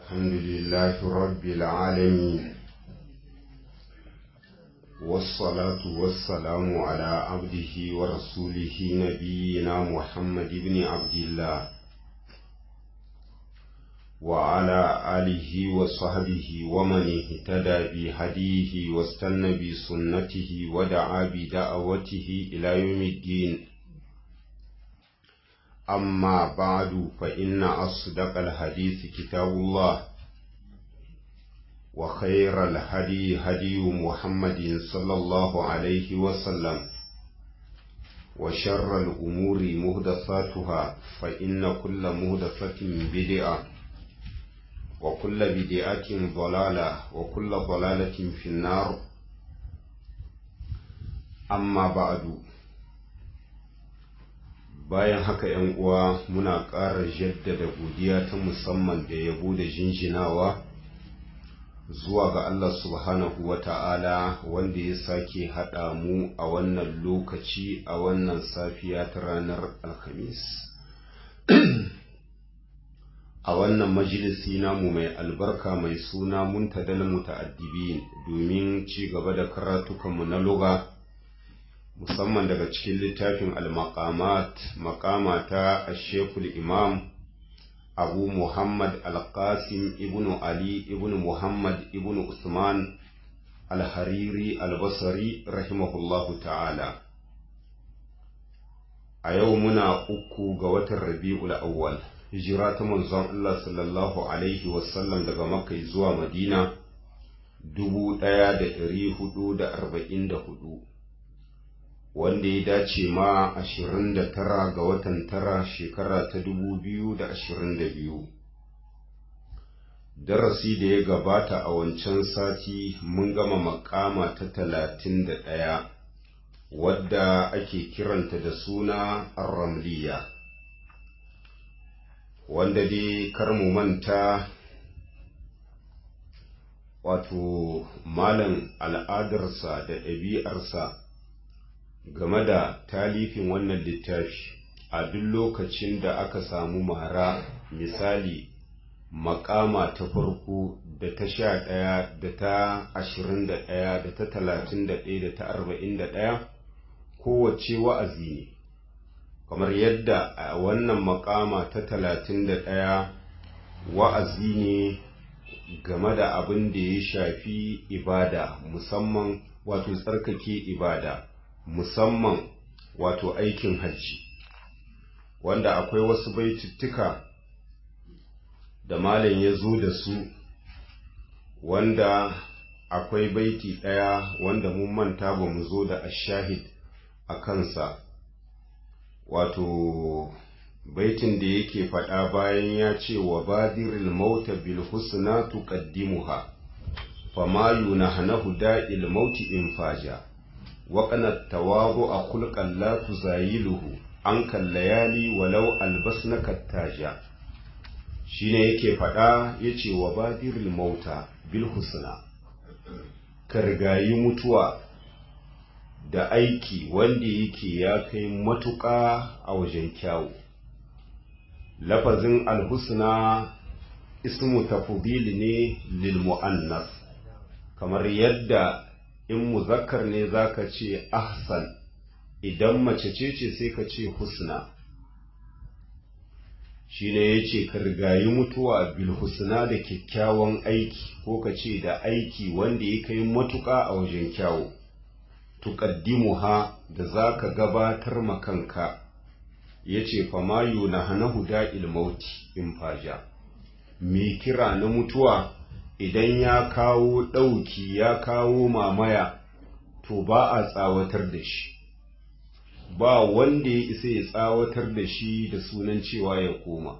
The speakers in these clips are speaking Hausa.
الحمد لله رب العالمين والصلاة والسلام على عبده ورسوله نبينا محمد بن عبد الله وعلى آله وصحبه ومن اهتدى بهديه واستنى بسنته ودعا بدعوته إلى يوم الدين أما بعد فإن أصدق الحديث كتاب الله وخير الهدي هدي محمد صلى الله عليه وسلم وشر الأمور مهدثاتها فإن كل مهدثة بدعة وكل بدعة ضلالة وكل ضلالة في النار أما بعد bayan haka ‘yan uwa muna ƙara jaddada godiya ta musamman da yabo da jinjinawa zuwa ga Allah subhanahu wa ta'ala wanda ya sake haɗa mu a wannan lokaci a wannan safiya ta ranar alhamis a wannan majalisi namu mai albarka mai suna muntadal muta'addibin domin ci gaba da karatukanmu na lugha musamman daga cikin littafin al-maqamat maqama ta ashekul imam abu muhammad al-qasim ibn ali ibn muhammad ibn usman al-hariri al-basri rahimahullahu ta'ala a yau muna uku ga watan rabi'ul awwal hijira ta manzon Allah sallallahu alaihi wasallam daga makka zuwa madina dubu ɗaya da ɗari hudu da arba'in da hudu wanda ya dace ma ashirin da tara ga watan tara shekara ta dubu biyu da ashirin da biyu darasi da ya gabata a wancan sati mun gama makama ta talatin da ɗaya wadda ake kiranta da suna arramliya wanda dai kar mu manta wato malam al'adarsa da ɗabi'arsa game da talifin wannan littafi a duk lokacin da aka samu mara misali makama ta farko da ta sha ɗaya da ta ashirin da ɗaya da ta talatin da ɗaya da ta arba'in da ɗaya kowace wa'azi ne kamar yadda a wannan makama ta talatin da ɗaya wa'azi ne game da abin da ya shafi ibada musamman wato tsarkake ibada musamman wato aikin hajji wanda akwai wasu baituttuka da malam ya zo da su wanda akwai baiti ɗaya wanda mun manta ba mu zo da ashahid a kansa wato baitin da yake faɗa bayan ya ce wa badiril mauta bil husna tuqaddimuha fama yunahnahu da'il mauti in faja وقنا التواضع خلقا لا تزايله عنك الليالي ولو ألبسنك التاجا shine yake faɗa ya ce wa badiril mauta bil husna ka rigayi mutuwa da aiki wanda yake ya kai matuƙa a wajen kyawu lafazin alhusna ismu tafdil ne lil mu'annas kamar yadda in muzakkar ne zaka ce ahsan idan mace ce ce sai ka ce husna shine yace ka rigayi mutuwa bil husna da kyakkyawan aiki ko ka ce da aiki wanda ya kai matuƙa a wajen kyawu tuqaddimuha da zaka gabatar makanka yace fa ma yunahanahu da'il mauti in faja me kira na mutuwa idan ya kawo ɗauki ya kawo mamaya to ba a tsawatar da shi ba wanda ya isa ya tsawatar da shi da sunan cewa ya koma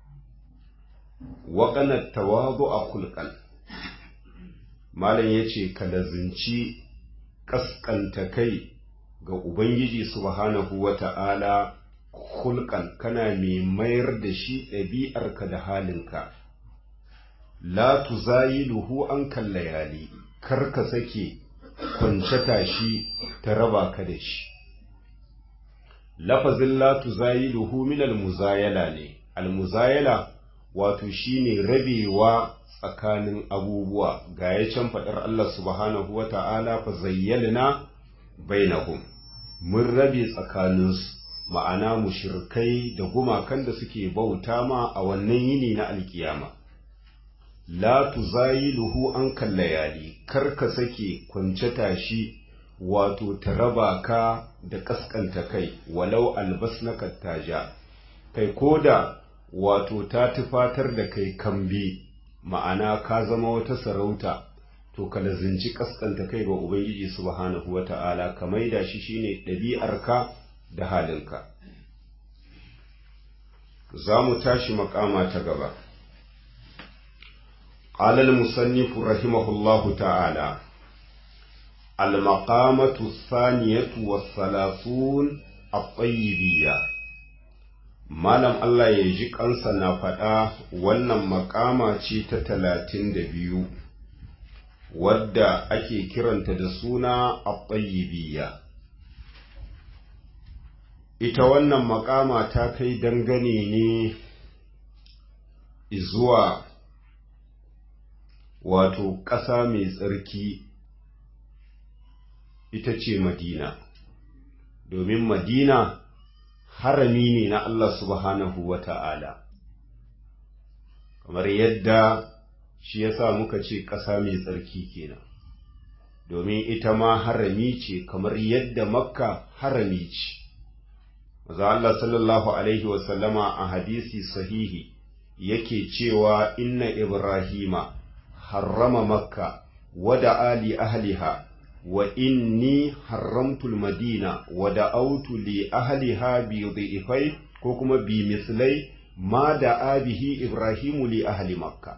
waƙanar tawazu a kulkal malam ya ce ka lazinci ƙasƙanta kai ga ubangiji subhanahu wa ta'ala kulkan kana mai mayar da shi ɗabi'arka da halinka la tuzayiluhu an kallayali kar ka sake kwance tashi ta raba ka da shi lafazin la tuzayiluhu min almuzayala ne almuzayala wato shine rabewa tsakanin abubuwa ga ya can faɗar Allah subhanahu wa ta'ala fa zayyalna bainahum mun rabe tsakaninsu ma'ana mushirkai da gumakan da suke bauta ma a wannan yini na alkiyama la tuzayiluhu an kallayali kar ka sake kwance tashi wato ta raba ka da kaskanta kai walau albasnaka taja kai koda wato ta tufatar da kai kambi ma'ana ka zama wata sarauta to ka lazinci kaskanta kai ga ubangiji subhanahu wata'ala ka maida shi shine ɗabi'arka da halinka za mu tashi makama ta gaba قال المصنف رحمه الله تعالى المقامة الثانية والثلاثون الطيبية Malam Allah ya ji kansa na faɗa wannan makama ce ta talatin da biyu, wadda ake kiranta da suna a Ita wannan makama ta kai dangane ne zuwa wato ƙasa mai tsarki ita ce Madina, domin Madina harami ne na Allah subhanahu wa ta'ala, kamar yadda shi ya sa muka ce ƙasa mai tsarki kenan, domin ita ma harami ce kamar yadda Makka harami ce. Maza Allah sallallahu Alaihi wasallama a hadisi sahihi yake cewa inna Ibrahima harrama Makka wada ali ahliha wa inni haramtul madina wa da'autu li ahliha bi dhi'fai ko kuma bi mislai ma da abihi ibrahimu li ahli makka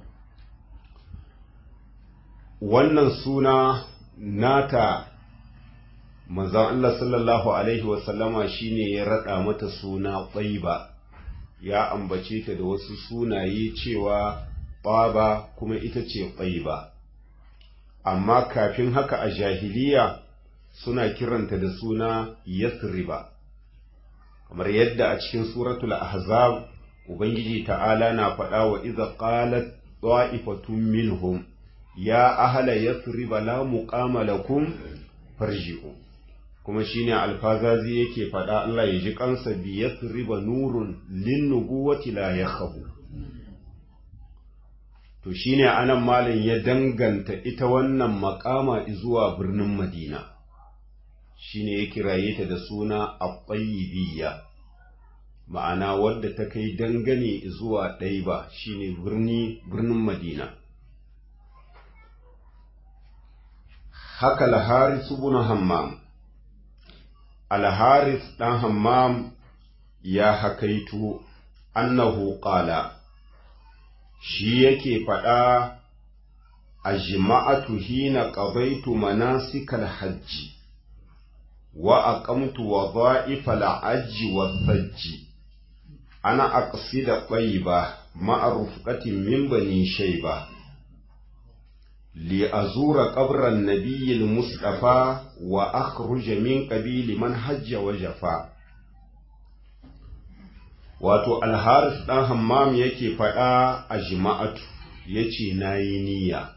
wannan suna nata manzon Allah sallallahu alaihi wa sallama shine ya rada mata suna Tayyiba ya ambace ta da wasu sunaye cewa Baba kuma ita ce Tayyiba amma kafin haka a jahiliya suna kiranta da suna Yasriba kamar yadda a cikin suratul ahzab ubangiji ta'ala na faɗa wa iza qalat ta'ifatun minhum ya ahla yasriba la muqama lakum farji'u kuma shine alfazazi yake faɗa Allah ya ji kansa bi yasriba nurun lin nubuwati la yakhabu to shine anan malam ya danganta ita wannan makama zuwa birnin Madina shine ya kiraye ta da suna At-Tayyibiyya ma'ana wadda ta kai dangane zuwa Ɗaiba shine birni birnin Madina haka al-Haris ibn Hammam al-Haris dan Hammam ya hakaitu annahu qala shi yake faɗa a jima'atu hina ƙabaitu manasikal hajji wa aqamtu wa dha'ifal hajji wa sajji ana aqsida qayba ma'a rufqatin min bani shayba li azura qabran nabiyil mustafa wa akhruja min qabili man hajja wa jafa wato alharis ɗan hammam yake faɗa a jima'atu ya ce na yi niyya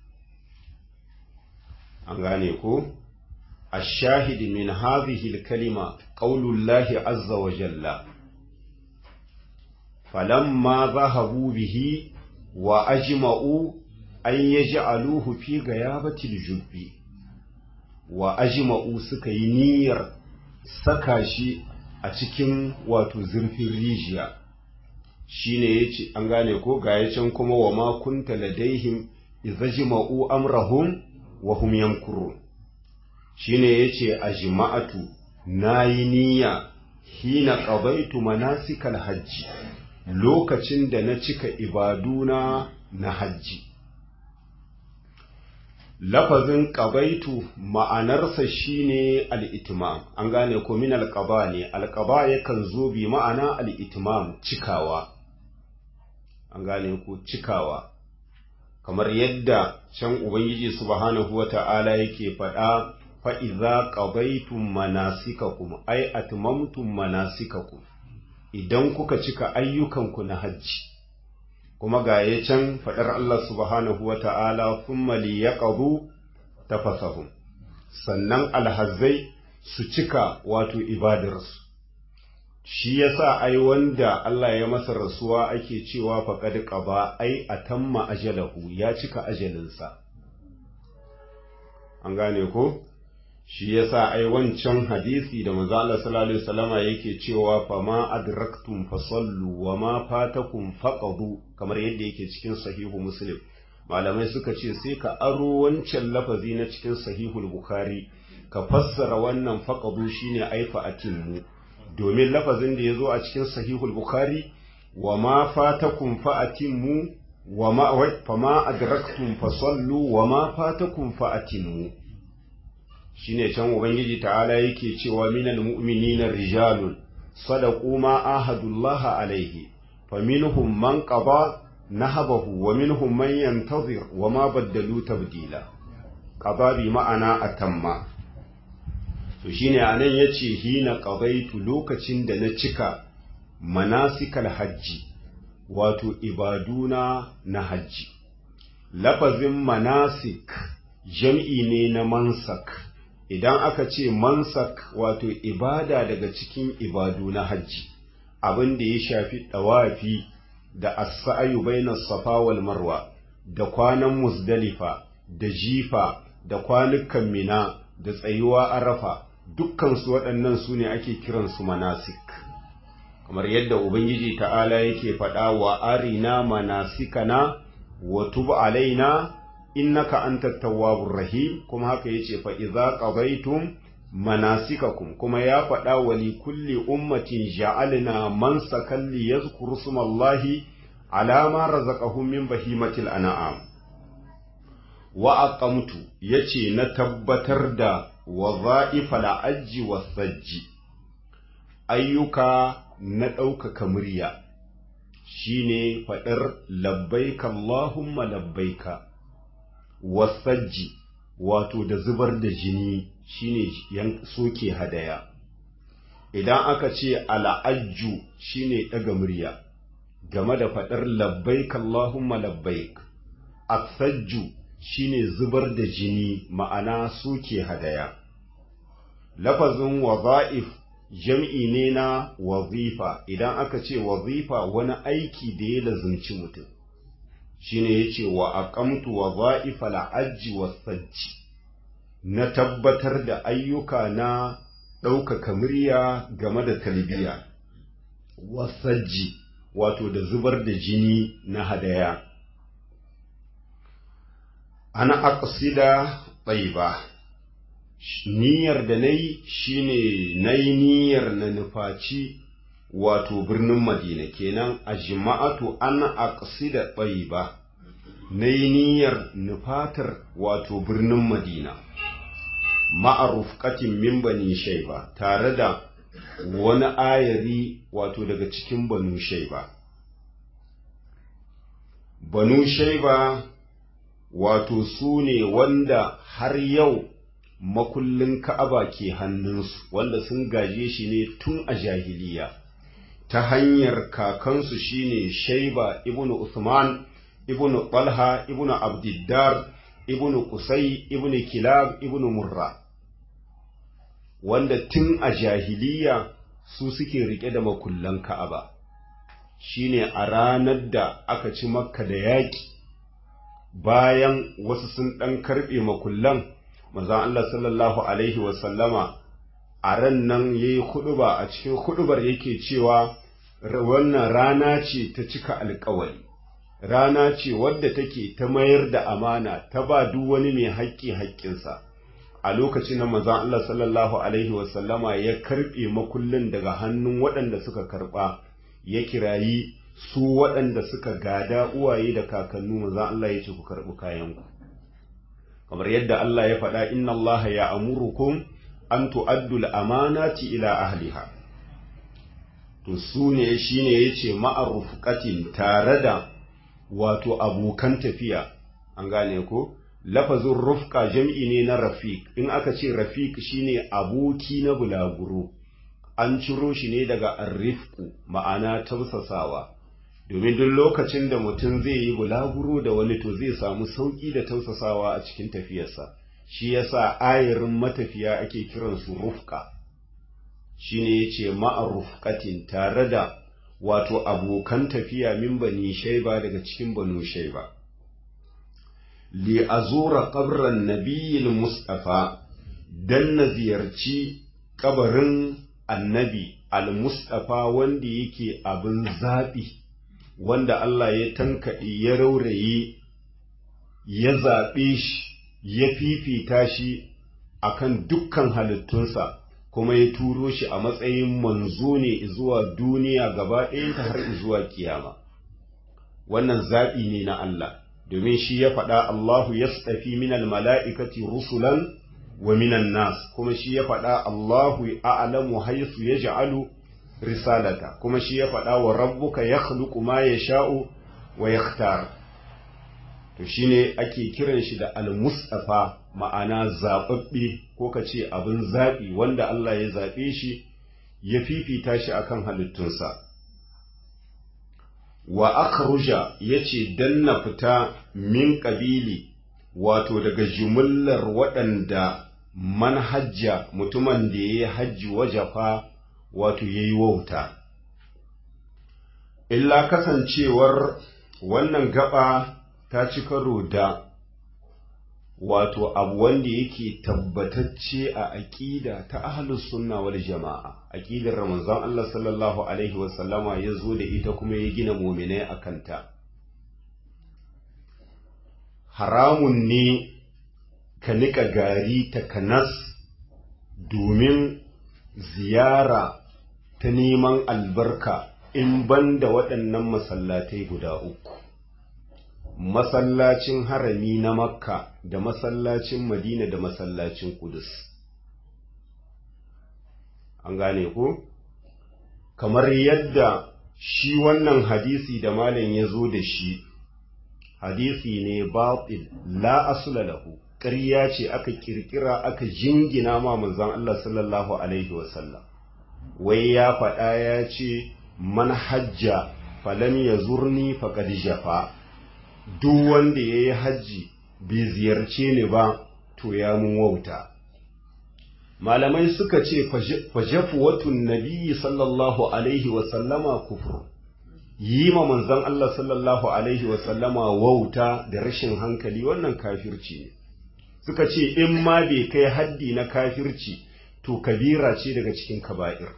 an gane ko a shahidi min hadhihi kalima qaulullahi azza wa jalla falamma zahabu bihi wa ajma'u an yaj'aluhu fi gayabatil jubbi wa ajma'u suka yi niyyar saka shi a cikin wato zurfin rijiya shine yace an gane ko ga can kuma wa ma kunta ladaihim izajma'u amrahum wa hum yankurun shine yace ajma'atu nayi niyya hina qadaitu manasikal hajji lokacin da na cika ibaduna na hajji lafazin ƙabaitu ma'anarsa shine al'itimam an gane ko min alƙaba ne alƙaba yakan zo bi ma'ana al'itimam cikawa an gane ko cikawa kamar yadda can ubangiji subhanahu wa ta'ala yake faɗa fa'iza ƙabaitun manasikakum ai atmamtum manasikakum idan kuka cika ayyukanku na hajji kuma ga ya can faɗar Allah subhanahu wa ta'ala thumma liyaqdu tafasahum sannan alhazzai su cika wato ibadarsu shi yasa ai wanda Allah ya masa rasuwa ake cewa faqad qaba ai atamma ajalahu ya cika ajalinsa an gane ko shi yasa ai wancan hadisi da manzo Allah sallallahu alaihi wasallama yake cewa fa ma adraktum fasallu wa ma fatakum faqadu kamar yadda yake cikin sahihu muslim malamai suka ce sai ka aro wancan lafazi na cikin sahihul bukhari ka fassara wannan faqadu shine aifa atimmu domin lafazin da yazo a cikin sahihul bukhari wa ma fatakum fa atimmu wa ma fa ma adraktum fasallu wa ma fatakum fa atimmu shine can ubangiji ta'ala yake cewa minal mu'minina rijalun sadaqu ma ahadullah alaihi faminhum man qada nahabahu wa minhum man yantazir wa ma baddalu tabdila qada bi ma'ana atamma to shine anan yace hina qadaitu lokacin da na cika manasikal hajji wato ibaduna na hajji lafazin manasik jam'i ne na mansak idan aka ce mansak wato ibada daga cikin ibadu na hajji abin da ya shafi ɗawafi da as-sa'yu baina safa wal marwa da kwanan musdalifa da jifa da kwanukan mina da tsayuwa arafa dukkan su waɗannan su ne ake kiransu manasik kamar yadda ubangiji ta'ala yake faɗa wa arina manasikana wa tub alaina innaka antat tawwabur rahim kuma haka yace fa idza qadaytum manasikakum kuma ya faɗa wa li kulli ummatin ja'alna mansakan li yadhkuru smallahi ala ma razaqahum min bahimatil an'am wa aqamtu yace na tabbatar da wadha'ifal ajji was-sajji ayyuka na ɗaukaka murya shine faɗar labbaika Allahumma labbaika wasajji wato da zubar da jini shine yan soke hadaya idan aka ce al'ajju shine ɗaga murya game da faɗar labbaik Allahumma labbaik asajju shine zubar da jini ma'ana soke hadaya lafazin waza'if jam'i ne na wazifa idan aka ce wazifa wani aiki da ya lazumci mutum shine yace wa aqamtu wadha'ifa al-ajji was-sajji na tabbatar da ayyuka na ɗaukaka murya game da talbiya was-sajji wato da zubar da jini na hadaya ana aqsida tayyiba niyyar da nayi shine nayi niyyar na nufaci wato birnin Madina kenan a jima'atu an aqsida tayyiba nayi niyyar nufatar wato birnin Madina ma'arufqatin min bani shayba tare da wani ayari wato daga cikin banu shayba banu shayba wato su ne wanda har yau makullin ka'aba ke hannunsu wanda sun gaje shi ne tun a jahiliya ta hanyar kakansu shine shaiba ibnu usman ibnu talha ibnu abdiddar ibnu kusai ibnu kilab ibnu murra wanda tun a jahiliya su suke rike da makullan ka'aba shine a ranar da aka ci makka da yaƙi bayan wasu sun ɗan karɓe makullan manzon Allah sallallahu alaihi wasallama a ran nan ya yi huɗuba a cikin huɗubar yake cewa wannan rana ce ta cika alkawari rana ce wadda take ta mayar da amana ta ba duk wani mai haƙƙi haƙƙinsa a lokacin na manzon Allah sallallahu alaihi wasallama ya karɓe makullin daga hannun waɗanda suka karɓa ya kirayi su waɗanda suka gada uwaye da kakannu manzon Allah ya ce ku karɓi kayanku kamar yadda Allah ya faɗa inna Allah ya amurukum an tu'addu al-amanati ila ahliha to su ne shine yace ma'arufqatin tare da wato abokan tafiya an gane ko lafazin rufqa jam'i ne na rafiq in aka ce rafiq shine aboki na bulaguro an ciro shi ne daga arrifku ma'ana tausasawa domin duk lokacin da mutum zai yi bulaguro da wani to zai samu sauƙi da tausasawa a cikin tafiyarsa shi yasa ayarin matafiya ake kiransu rufka shine yace ma'a rufqatin tare da wato abokan tafiya min bani shaiba daga cikin banu shaiba li azura qabran nabiyil mustafa dan na ziyarci kabarin annabi al-mustafa wanda yake abin zaɓi wanda Allah ya tankaɗe ya rauraye ya zaɓe shi ya fifita shi akan dukkan halittunsa kuma ya turo shi a matsayin manzo ne zuwa duniya gaba ɗayanta har zuwa kiyama wannan zaɓi ne na Allah domin shi ya faɗa Allahu yastafi minal mala'ikati rusulan wa minan nas kuma shi ya faɗa Allahu a'lamu haythu yaj'alu risalata kuma shi ya faɗa wa rabbuka yakhluqu ma yasha'u wa yakhtar to shine ake kiran shi da al-mustafa ma'ana zababbe ko kace abin zabi wanda Allah ya zabe shi ya fifita shi akan halittunsa wa akhruja yace dan na fita min qabili wato daga jumullar waɗanda manhajja mutumin da ya yi hajji wajafa wato ya yi wauta. Illa kasancewar wannan gaba ta ci karo da wato abu wanda yake tabbatacce a aƙida ta ahlus sunna wal jama'a aƙidar Ramazan Allah sallallahu alaihi wasallama ya zo da ita kuma ya gina muminai a kanta. haramun ne ka niƙa gari ta kanas domin ziyara ta neman albarka in ban da waɗannan masallatai guda uku masallacin harami na makka da masallacin madina da masallacin kudus an gane ko kamar yadda shi wannan hadisi da malam ya zo da shi hadisi ne batil la asula lahu ƙarya ce aka kirkira aka jingina ma manzon Allah sallallahu alaihi wasallam wai ya faɗa ya ce man hajja falam yazurni faqad jafa duk wanda yayi hajji bai ziyarce ni ba to ya mun wauta malamai suka ce fajafu watun nabiyyi sallallahu alaihi wasallama kufur yi ma manzon Allah sallallahu Alaihi wasallama wauta da rashin hankali wannan kafirci ne, suka ce in ma bai kai haddi na kafirci to kabira ce daga cikin kaba'ir.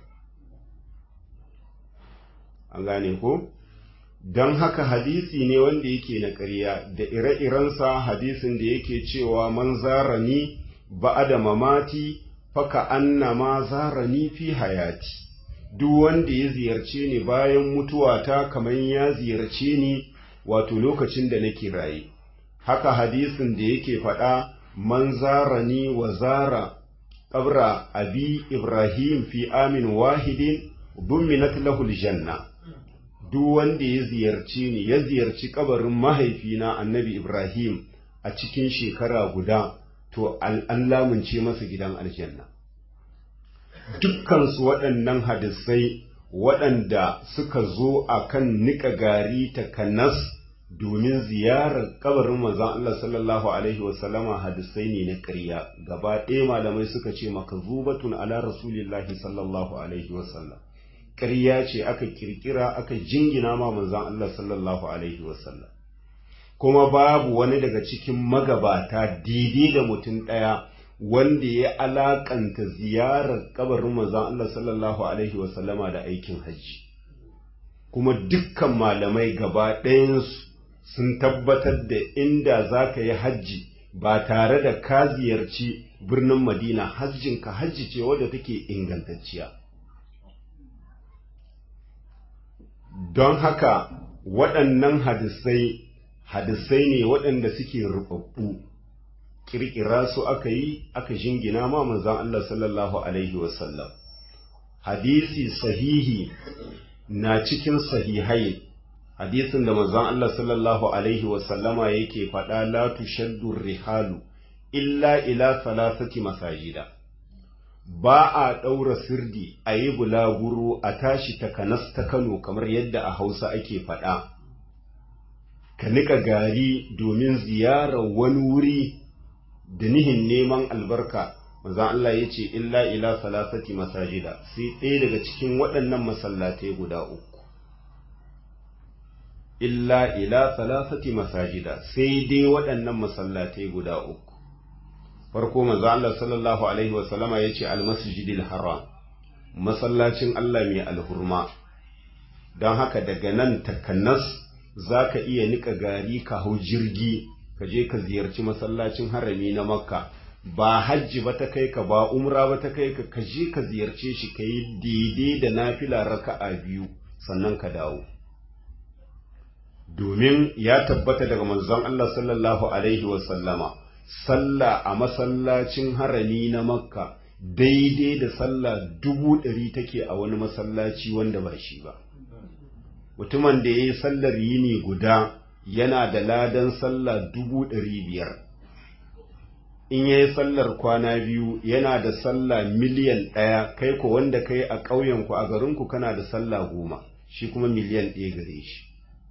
An gane ko? Don haka hadisi ne wanda yake na ƙarya da ire-irensa hadisin da yake cewa man zarani ba'ada mamati faka annama zarani fi hayati. duk wanda ya ziyarce ni bayan mutuwata kamar ya ziyarce ni wato lokacin da nake raye haka hadisin da yake faɗa man zarani wa zara qabra abi ibrahim fi amin wahidin dumminat lahu aljanna duk wanda ya ziyarce ni ya ziyarci kabarin mahaifina annabi ibrahim a cikin shekara guda to an lamunce masa gidan aljanna dukkansu waɗannan hadisai waɗanda suka zo a kan niƙa gari ta kanas domin ziyarar kabarin manzon Allah sallallahu alaihi wasallama hadisai ne na ƙarya gaba ɗaya malamai suka ce maka zubatun ala rasulillahi sallallahu alaihi wasallam ƙarya ce aka kirkira aka jingina ma manzon Allah sallallahu alaihi wasallam kuma babu wani daga cikin magabata daidai da mutum ɗaya wanda ya alakanta ziyarar kabarin manzon Allah sallallahu alaihi wasallama da aikin hajji kuma dukkan malamai gaba ɗayansu sun tabbatar da inda za ka yi hajji ba tare da ka ziyarci birnin madina hajjinka hajji ce wadda take ingantacciya don haka waɗannan hadisai hadisai ne waɗanda suke rubabbu kirkira su aka yi aka jingina ma manzon Allah sallallahu alaihi wasallam hadisi sahihi na cikin sahihai hadisin da manzon Allah sallallahu alaihi wasallama yake faɗa la tushaddu rihalu illa ila thalathati masajida ba a ɗaura sirdi a yi bulaguro a tashi takanas ta Kano kamar yadda a Hausa ake faɗa. Ka niƙa gari domin ziyarar wani wuri da nihin neman albarka, manzan Allah ya ce, Illa ila salasati masajida, sai ɗaya daga cikin waɗannan masallatai guda uku. Illa ila salasati masajida, sai dai waɗannan masallatai guda uku. farko manzo Allah sallallahu alaihi wa sallama yace al-masjidil haram masallacin Allah mai alhurma don haka daga nan takannas zaka iya nika gari ka hau jirgi ka je ka ziyarci masallacin harami na makka ba hajji ba ta kai ka ba umra ba ta kai ka ka je ka ziyarce shi ka yi daidai da nafila raka'a biyu sannan ka dawo domin ya tabbata daga manzon Allah sallallahu alaihi wa sallama sallah a masallacin harami na makka daidai da sallah dubu ɗari take a wani masallaci wanda ba shi ba mutumin da ya yi sallar yini guda yana da ladan sallah dubu ɗari biyar in ya yi sallar kwana biyu yana da sallah miliyan ɗaya kai ko wanda kai a ƙauyenku a garinku kana da sallah goma shi kuma miliyan ɗaya gare shi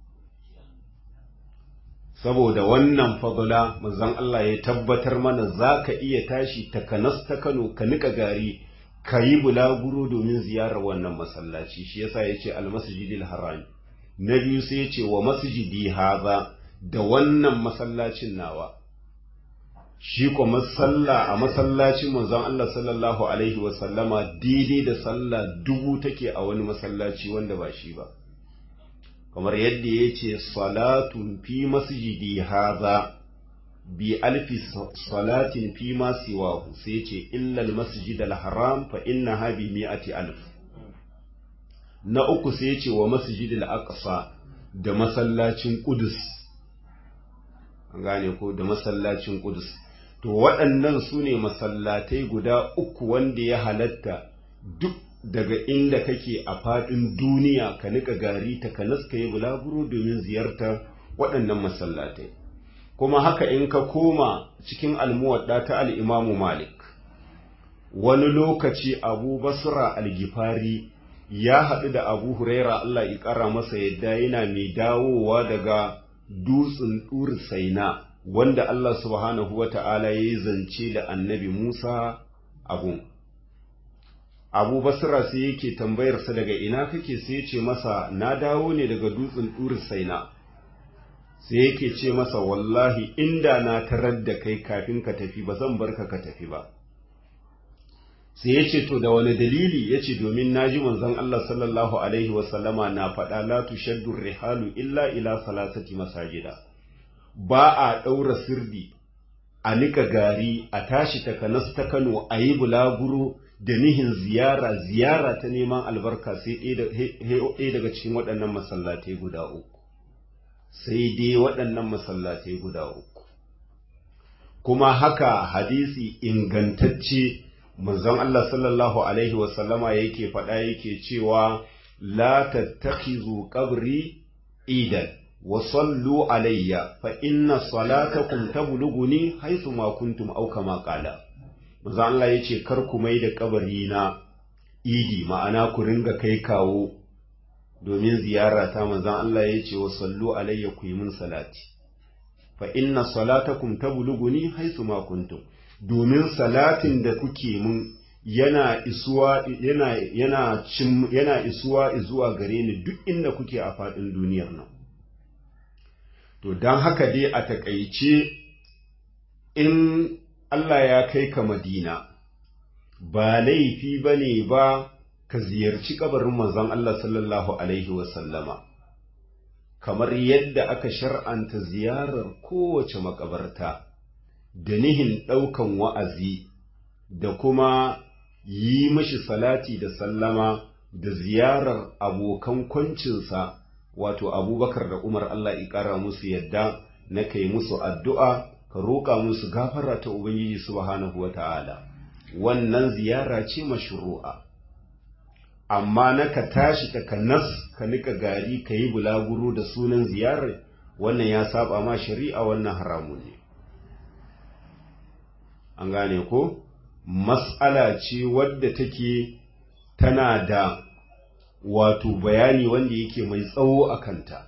saboda wannan fadula manzon Allah ya tabbatar mana za ka iya tashi takanas ta Kano ka nika gari ka yi bulaguro domin ziyarar wannan masallaci shi yasa ya ce almasjidil haram na biyu sai ya ce wa masjidi haza da wannan masallacin nawa shi ko masalla a masallacin manzon Allah sallallahu alaihi wa sallama daidai da sallah dubu take a wani masallaci wanda ba shi ba kamar yadda ya ce salatun fi masjidi haza bi alfi salatin fi ma siwahu sai ce illal masjid al-haram fa inna ha bi mi'ati alf na uku sai ce wa masjid al-aqsa da masallacin qudus an gane ko da masallacin qudus to waɗannan su ne masallatai guda uku wanda ya halatta duk daga inda kake a faɗin duniya ka nika gari ta ka naska yi bulaguro domin ziyartar waɗannan masallatai kuma haka in ka koma cikin almuwadda ta al'imamu malik wani lokaci abu basra algifari ya haɗu da abu huraira allah ya ƙara masa yadda yana mai dawowa daga dutsen ɗuri saina wanda allah subhanahu wa ta'ala ya yi zance da annabi musa abun abu basra sai yake tambayarsa daga ina kake sai ya ce masa na dawo ne daga dutsen ɗuri saina sai yake ce masa wallahi inda na tarar da kai kafin ka tafi ba zan barka ka tafi ba sai ya ce to da wani dalili ya ce domin na ji manzon Allah sallallahu alaihi wasallama na faɗa la tushaddu rihalu illa ila salasati masajida ba a ɗaura sirdi a nika gari a tashi takanas ta Kano a yi bulaguro da nihin ziyara ziyara ta neman albarka sai ɗaya daga cikin waɗannan masallatai guda uku sai dai waɗannan masallatai guda uku kuma haka hadisi ingantacce manzon Allah sallallahu alaihi wasallama yake faɗa yake cewa la tattakhizu qabri idan wa sallu alayya fa inna salatakum tablughuni haythu ma kuntum aw kama qala manzon Allah yace kar ku mai da kabari na idi ma'ana ku ringa kai kawo domin ziyara ta manzon Allah yace wa sallu alayya ku yi min salati fa inna salatakum tablughuni haythu ma kuntum domin salatin da kuke mun yana isuwa yana yana cin yana isuwa zuwa gare ni duk inda kuke a faɗin duniyar nan to dan haka dai a takaice in Allah ya kai ka Madina ba laifi bane ba ka ziyarci kabarin manzon Allah sallallahu alaihi wa sallama kamar yadda aka shar'anta ziyarar kowace makabarta da nihin ɗaukan wa'azi da kuma yi mashi salati da sallama da ziyarar abokan kwancinsa wato abubakar da umar Allah ƙara musu yadda na kai musu addu'a ka roƙa musu gafara ta Ubangiji subhanahu wa ta'ala wannan ziyara ce mashru'a amma na ka tashi ka nas ka nika gari ka yi bulaguro da sunan ziyarar wannan ya saba ma shari'a wannan haramun ne an gane ko mas'ala ce wadda take tana da wato bayani wanda yake mai tsawo a kanta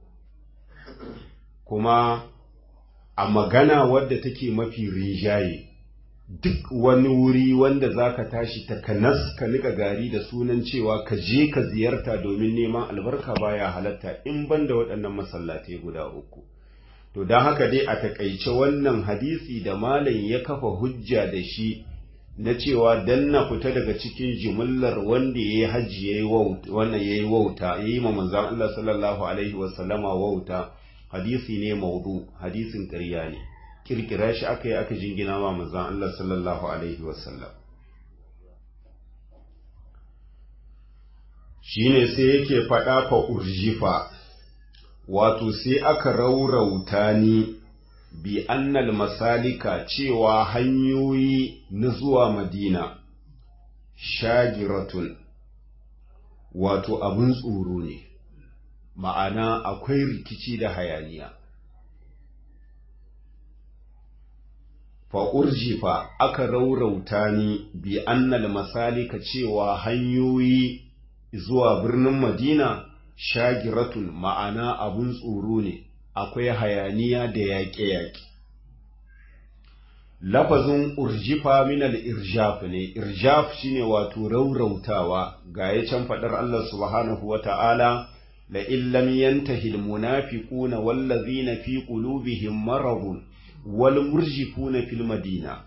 kuma a magana wadda take mafi rinjaye duk wani wuri wanda za ka tashi takanas ka nika gari da sunan cewa ka je ka ziyarta domin neman albarka baya halatta in ban da waɗannan masallatai guda uku to don haka dai a takaice wannan hadisi da malam ya kafa hujja da shi na cewa dan na fita daga cikin jimillar wanda ya yi hajji ya yi wauta wannan ya yi wauta ya yi manzon Allah sallallahu alaihi wasallama wauta hadisi ne maudu hadisin ƙarya ne kirkira shi aka yi aka jingina wa manzon Allah sallallahu alaihi wasallam shine sai yake faɗa fa urjifa wato sai aka raurauta ni bi annal masalika cewa hanyoyi na zuwa madina shagiratun wato abin tsoro ne ma'ana akwai rikici da hayaniya fa'urjifa aka raurauta ni bi annal masalika cewa hanyoyi zuwa birnin madina shagiratun ma'ana abun tsoro ne akwai hayaniya da yaƙe-yaƙe lafazin urjifa minal irjaf ne irjaf shine wato raurautawa ga ya can faɗar Allah subhanahu wa ta'ala la illam yantahi almunafiquna wallazina fi qulubihim maradun wal murjifuna fil madina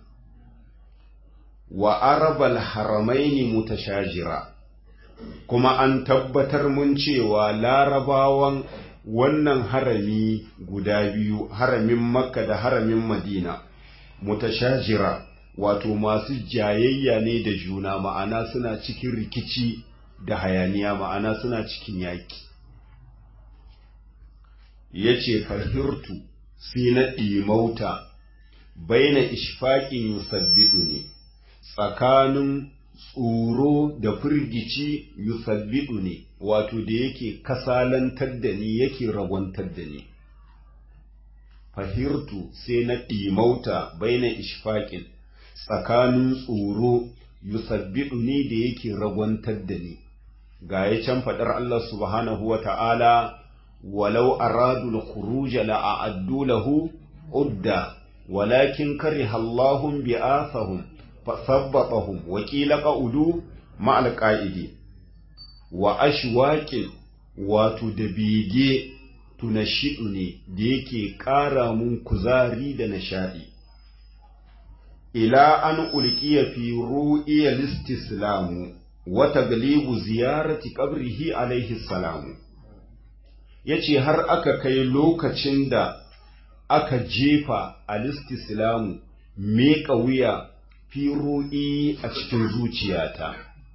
wa arabal haramaini mutashajira kuma an tabbatar mun cewa larabawan wannan harami guda biyu haramin makka da haramin madina mutashajira wato masu jayayya ne da juna ma'ana suna cikin rikici da hayaniya ma'ana suna cikin yaki ya ce fahirtu sai na ɗimauta baina ishfaƙin yusabbiɗu ne tsakanin tsoro da firgici yusabbiɗu ne wato da yake kasalantar da ni yake ragwantar da ni fahirtu sai na ɗimauta baina ishfaƙin tsakanin tsoro yusabbiɗu ne da yake ragwantar da ni ga ya can faɗar Allah subhanahu wa ta'ala walau aradul khuruja la'addu lahu udda walakin kariha Allahum bi'athahum fasabbatahum wa qila qa'udu ma'al qa'idi wa ashwaqin wato da bege tunashidu ne da yake ƙara mun kuzari da nishaɗi ila an ulqiya fi ru'iya listislamu wa taglibu ziyarati qabrihi alaihi salamu yace har aka kai lokacin da aka jefa alistislamu miƙa wuya fi ru'i a cikin zuciyata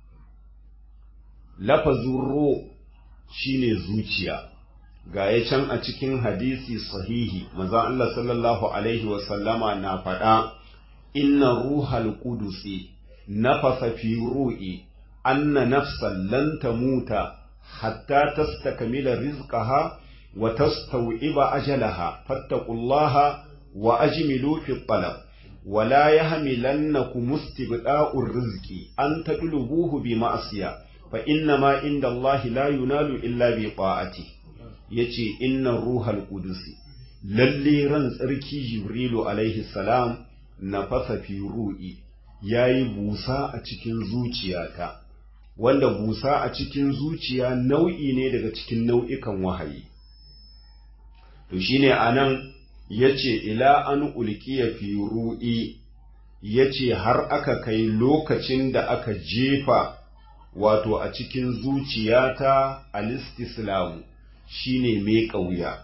lafazin ro shine zuciya ga ya can a cikin hadisi sahihi maza Allah sallallahu alaihi wasallama na faɗa inna ruhal qudusi nafasa fi ru'i anna nafsan lan tamuta hatta tastakmila rizqaha wa tastawiba ajalaha fattaqullaha wa ajmilu fi talab ولا يحملنكم استبداء الرزق أن تطلبوه بمعصية فإنما عند الله لا ينال إلا بطاعته yace inna ruhal qudusi lalle ran tsarki jibrilu alaihi salam na fasa fi ru'i yayi busa a cikin zuciyata wanda busa a cikin zuciya nau'i ne daga cikin nau'ikan wahayi to shine anan yace ila an ulkiya fi ru'i yace har aka kai lokacin da aka jefa wato a cikin zuciyata alistislamu shine mai ƙauya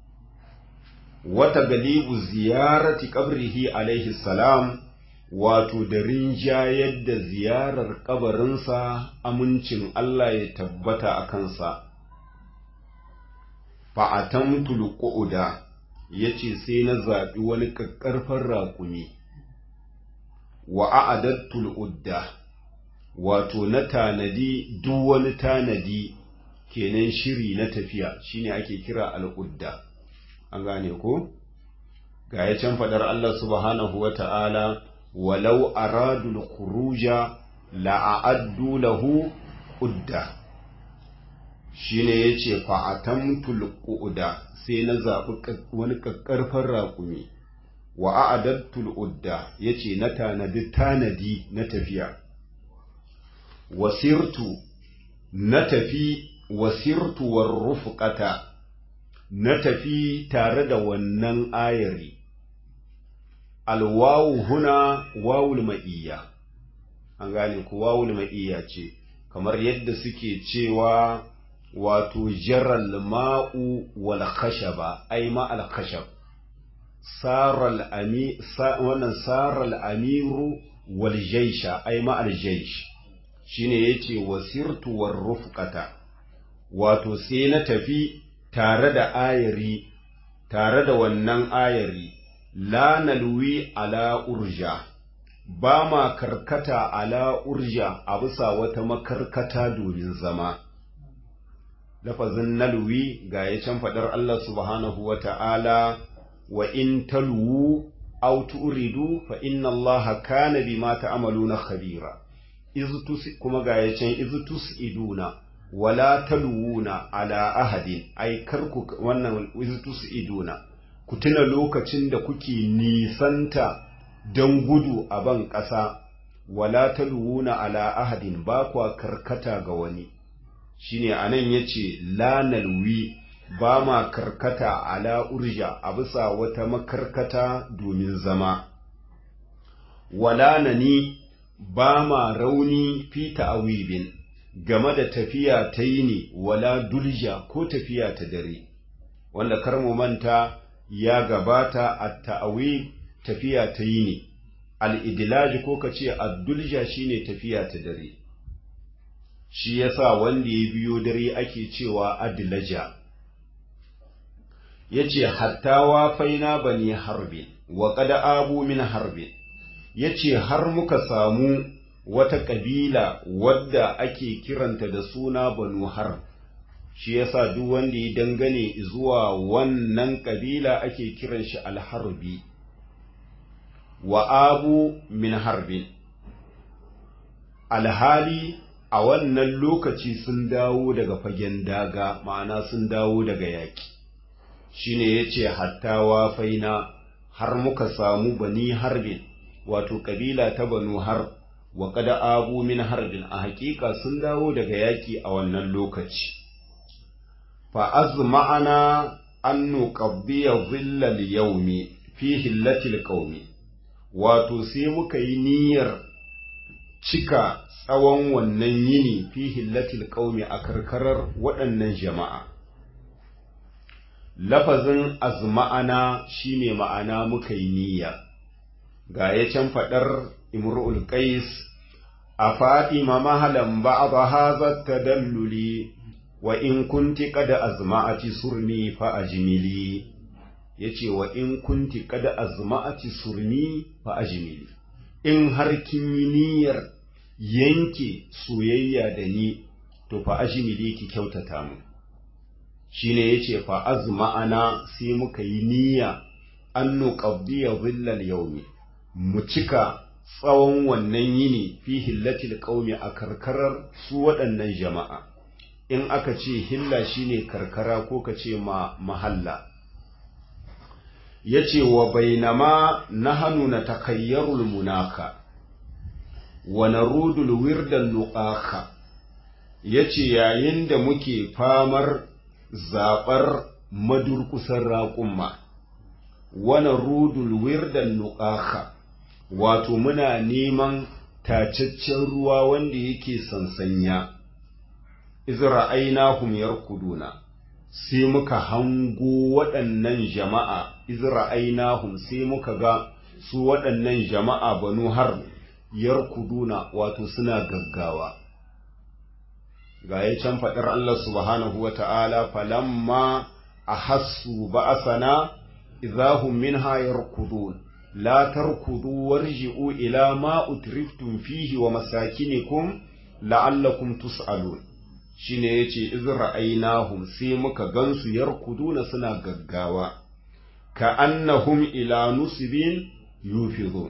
wata galibu ziyarati qabrihi alaihi salam wato da rinjayar da ziyarar kabarinsa amincin Allah ya tabbata a kansa fa'atamtul qu'uda ya ce sai na zaɓi wani ƙaƙƙarfan raƙumi wa a'adattul udda wato na tanadi duk wani tanadi kenan shiri na tafiya shine ake kira al'udda an gane ko ga ya can faɗar Allah subhanahu wa ta'ala walau aradul khuruja la'addu lahu udda shine yace fa atamtul qu'uda sai na zaɓi wani ƙaƙƙarfan raƙumi wa a'adattul udda yace na tanadi tanadi na tafiya wasirtu na tafi wasirtu war rufqata na tafi tare da wannan ayari alwawu huna wawul ma'iyya an gane ku wawul ma'iyya ce kamar yadda suke cewa wato jaral ma'u wal khashaba ai ma al khashab saral ami wannan saral amiru wal jaysha ai ma al jaysh shine yace wasirtu war rufqata wato sai na tafi tare da ayari tare da wannan ayari la nalwi ala urja ba ma karkata ala urja a bisa wata makarkata domin zama lafazin nalwi ga ya can faɗar Allah subhanahu wa ta'ala wa in talwu aw tu'ridu fa inna Allah kana bima ta'maluna khabira kuma ga ya can iz tus'iduna wala talwuna ala ahadin ai karku wannan iz tus'iduna ku tuna lokacin da kuke nisanta don gudu a ban ƙasa wala talwuna ala ahadin ba kwa karkata ga wani shine anan yace la nalwi ba ma karkata ala urja a bisa wata makarkata domin zama wala nani ba ma rauni fi ta'awibin game da tafiya ta yini wala dulja ko tafiya ta dare wanda kar mu manta ya gabata a ta'awi tafiya ta yini al-idlaj ko kace ad-dulja shine tafiya ta dare shi yasa wanda ya biyo dare ake cewa adlaja yace hatta wa faina bani harbin wa qad abu min harbin yace har muka samu wata kabila wadda ake kiranta da suna banu harb shi yasa duk wanda ya dangane zuwa wannan kabila ake kiran shi alharbi wa abu min harbin alhali a wannan lokaci sun dawo daga fagen daga ma'ana sun dawo daga yaki shine yace hatta wa faina har muka samu bani harbin wato kabila ta banu harb wa kada abu min harbin a hakika sun dawo daga yaki a wannan lokaci fa azma'ana an nuqaddiya dhillal yawmi fi hillatil qaumi wato sai muka yi niyyar cika tsawon wannan yini fi hillatil qaumi a karkarar waɗannan jama'a lafazin azma'ana shine ma'ana muka yi niyya ga ya can faɗar imru'ul qais a fatima mahalan ba'da hadha tadalluli wa in kunti qad azma'ati surni fa ajmili yace wa in kunti qad azma'ati surni fa ajmili in har kin yi niyyar yanke soyayya da ni to fa ajmili ki kyautata mu shine yace fa azma'ana sai muka yi niyya an nuqaddiya dhillal yawmi mu cika tsawon wannan yini fi hillatil qaumi a karkarar su waɗannan jama'a in aka ce hilla shine karkara ko ka ce ma mahalla yace wa bainama nahanu natakayyarul munaka wa narudul wirdan nuqaka yace yayin da muke famar zabar madurkusan raƙumma wa narudul wirdan nuqaka wato muna neman tacaccen ruwa wanda yake sansanya izra'ainahum yarkuduna sai muka hango waɗannan jama'a izra'ainahum sai muka ga su waɗannan jama'a banu har yarkuduna wato suna gaggawa ga ya can faɗar Allah subhanahu wa ta'ala falamma a hassu ba'asana idahum minha yarkudun la tarkudu warji'u ila ma utriftum fihi wa masakinikum la'allakum tus'alun shine yace izra'ainahum sai muka gansu yarkuduna suna gaggawa ka annahum ila nusbin yufidun